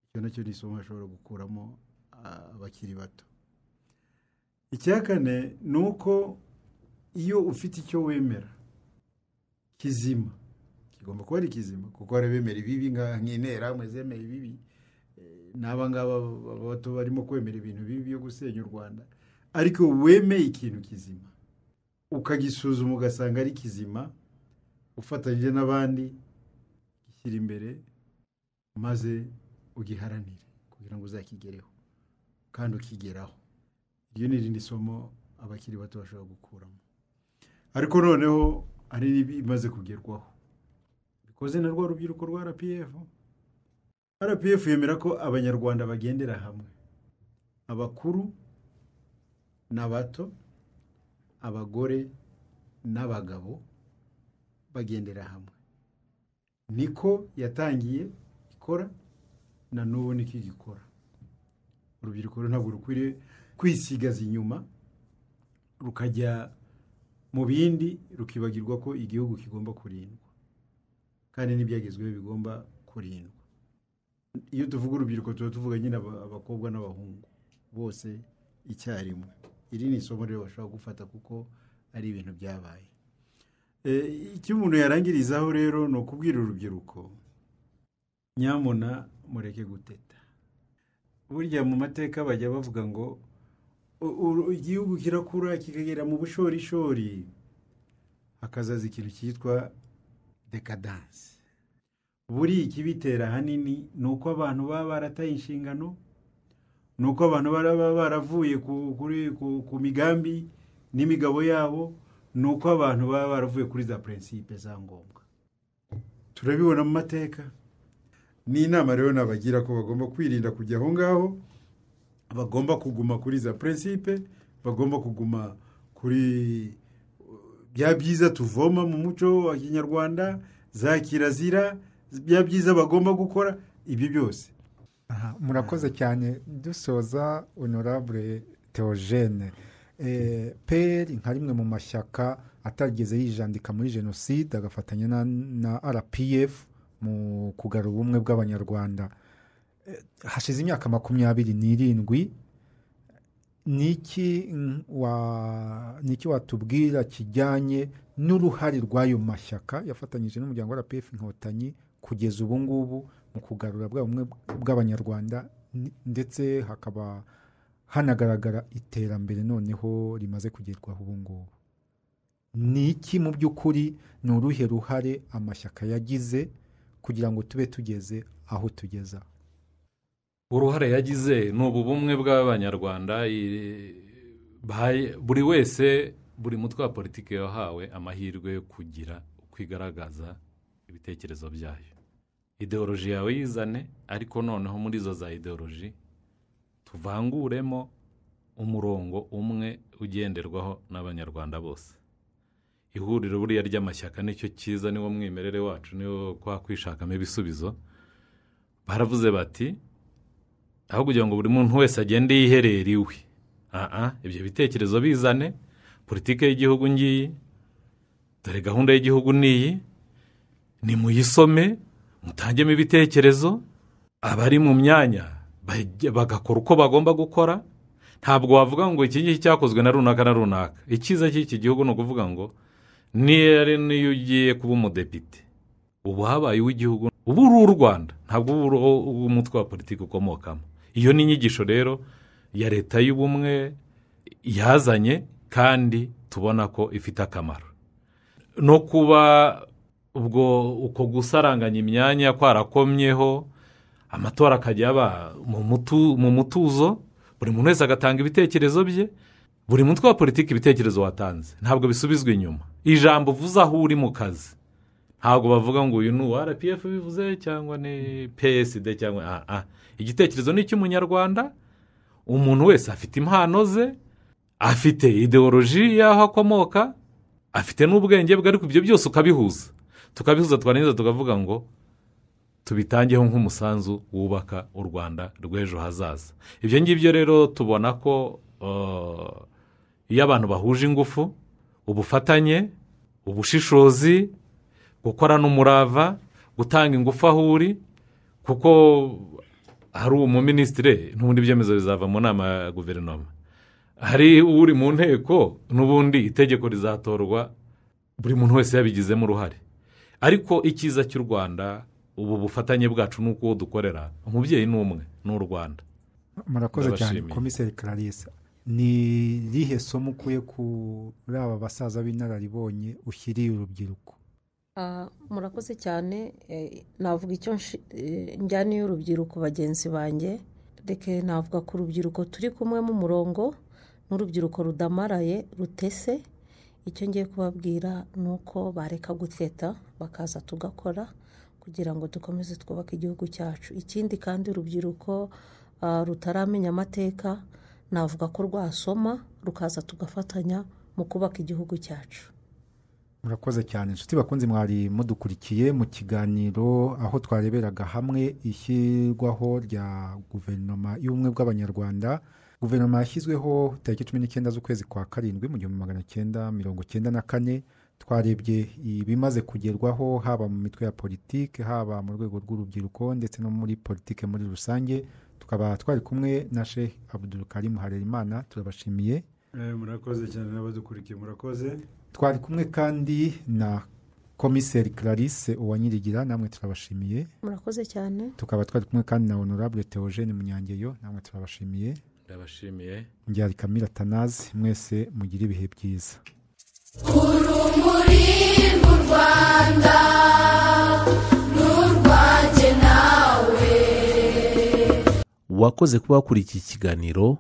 icyo nacyo ni isomo ashobora gukuramo ah, abakiri bato icya kane ni uko iyo ufite icyo wemera kizima kigomba kuba ari kizima kuko hari abemera ibibi nka- nk'interahamwe zemera ibibi Eh, n'aba ngaba ba- bato barimo kwemera ibintu bibi byo gusenya u rwanda ariko wemeye ikintu kizima ukagisuzuma ugasanga ari kizima ufatanyije n'abandi gishyira imbere maze ugiharanire kugira ngo uzakigereho kandi ukigeraho iryo ni irindi somo abakiri bato bashobora gukuramo ariko noneho hari n'ibimaze kugerwaho bikoze na rwa rubyiruko rwa rpf rpf yemera ko abanyarwanda bagendera hamwe abakuru n'abato abagore n'abagabo bagendera hamwe niko yatangiye ikora na n'ubu niko igikora urubyiruko rero ntabwo rukwiriye kwisigaza inyuma rukajya mu bindi rukibagirwa ko igihugu kigomba kurindwa kandi n'ibyagezweho bigomba kurindwa iyo tuvuga urubyiruko tuba tuvuga nyine aba- abakobwa n'abahungu bose icyarimwe iri ni isomo rero bashobora gufata kuko ari ibintu byabaye Eh, icyo umuntu yarangirizaho rero ni ukubwira urubyiruko nyamuna mureke guteta burya mu mateka bajya bavuga ngo u- u- igihugu kirakura kikagera mu bushorishori hakazaza ikintu cyitwa dekadanse buriya ikibitera ahanini ni uko abantu baba barataye inshingano ni uko abantu baba baravuye ku- kuri- ku- ku migambi n'imigabo yabo ni uko abantu baba baravuye kuri za purinsipe za ngombwa turabibona mu mateka ni inama rero nabagira ko bagomba kwirinda kujya aho ngaho bagomba kuguma kuri za purinsipe bagomba kuguma kuri bya byiza tuvoma mu muco wa kinyarwanda za kirazira bya byiza bagomba gukora ibyo byose Aha, murakoze cyane dusoza honorable theogene Eh, peri nka rimwe mu mashyaka atarigeze yijandika muri jenoside agafatanya na, na rpf mu kugarura ubumwe bw'abanyarwanda Eh, hashize imyaka makumyabiri n'irindwi ni iki mm, wa- ni iki watubwira kijyanye n'uruhare rw'ayo mashyaka yafatanyije n'umuryango wa rpf inkotanyi kugeza ubu ngubu mu kugarura bwa bumwe bw'abanyarwanda n- ndetse hakaba hanagaragara iterambere noneho rimaze kugerwaho ubu ngubu ni iki mu by'ukuri ni uruhe ruhare amashyaka yagize kugira ngo tube tugeze aho tugeza uruhare yagize ni ubu bumwe bw'abanyarwanda i- bahaye- buri wese buri mutwe wa politiki yahawe amahirwe yo kugira uko igaragaza ibitekerezo byayo ideoloji yawe yizane ariko noneho muri izo za ideoloji tuvanguremo umurongo umwe ugenderwaho n'abanyarwanda bose ihuriro buriya ry'amashyaka nicyo cyiza niwo mwimerere wacu niwo kwa kwishakamo ibisubizo baravuze bati aho kugira ngo buri muntu wese agende yiherera iwe aha ibyo bitekerezo bizane politiki y'igihugu ngiyi dore gahunda y'igihugu n'iyi nimuyisome mutangemo ibitekerezo abari mu myanya bajya- bagakora uko bagomba gukora ntabwo wavuga ngo iki ngiki cyakozwe na runaka na runaka icyiza cy'iki gihugu ni ukuvuga ngo niyo ari niyo ugiye kuba umudepite ubu habaye uw'igihugu ubu uri u Rwanda ntabwo ubu uri umutwe wa politiki ukomokamo iyo ni inyigisho rero ya leta y'ubumwe yazanye kandi tubona ko ifite akamaro no kuba ubwo uko gusaranganya imyanya kwarakomyeho amatora akajya aba mu mutu- mu mutuzo buri muntu wese agatanga ibitekerezo bye buri mutwe wa politiki ibitekerezo watanze ntabwo bisubizwa inyuma ijambo uvuze aho uri mu kazi ntabwo bavuga ngo uyu ni uwa rpf bivuze cyangwa ni psd cyangwa ah, ah. igitekerezo ni icy'umunyarwanda umuntu wese afite impano ze afite ideoloji y'aho akomoka afite n'ubwenge bwe ariko ibyo byose ukabihuza tukabihuza twarangiza tukavuga ngo tubitangeho nk'umusanzu wubaka u rwanda rw'ejo hazaza ibyo ngibyo rero tubona ko eh, iyo abantu bahuje ingufu ubufatanye ubushishozi gukorana umurava gutanga ingufu aho uri kuko hari umuminisitire n'ubundi ibyemezo bizava mu nama ya guverinoma hari uri mu nteko n'ubundi itegeko rizatorwa buri muntu wese yabigizemo uruhare ariko icyiza cy'u rwanda ubu bufatanye bwacu ni uko uwo dukorera umubyeyi ni umwe ni u rwanda murakoze cyane Ndabashimiye. komiseri clarisse ni rihe somo ukuye kuri aba basaza b'inararibonye ushyiriye urubyiruko Ah, murakoze cyane eh, navuga icyo nshi- eh, njyaniye urubyiruko bagenzi banjye reka navuga ku rubyiruko turi kumwe mu murongo n'urubyiruko rudamaraye rutese icyo ngiye kubabwira ni uko bareka guteta bakaza tugakora kugira ngo dukomeze twubake igihugu cyacu ikindi kandi urubyiruko ah, rutaramenya amateka navuga ko rwasoma rukaza tugafatanya mu kubaka igihugu cyacu murakoze cyane inshuti bakunze mwari mudukurikiye mu kiganiro aho twareberaga hamwe ishyirwaho rya guverinoma y'ubumwe bw'abanyarwanda guverinoma yashyizweho tariki cumi n'icyenda z'ukwezi kwa karindwi mu gihumbi magana cyenda mirongo cyenda na kane twarebye ibimaze kugerwaho haba mu mitwe ya politiki haba mu rwego rw'urubyiruko ndetse no muri politiki muri rusange tukaba twari kumwe na sheikh abdul karim harerimana turabashimiye murakoze cyane n'abadukurikiye murakoze twari kumwe kandi na komiseri clarisse uwanyirigira namwe turabashimiye murakoze cyane tukaba twari kumwe kandi na honorable theogene munyangeyo namwe turabashimiye ndabashimiye njyari kamira tanazi mwese mugire ibihe byiza urumuri rw'u rwanda n'urwanjye nawe wakoze kuba wakurikiye ikiganiro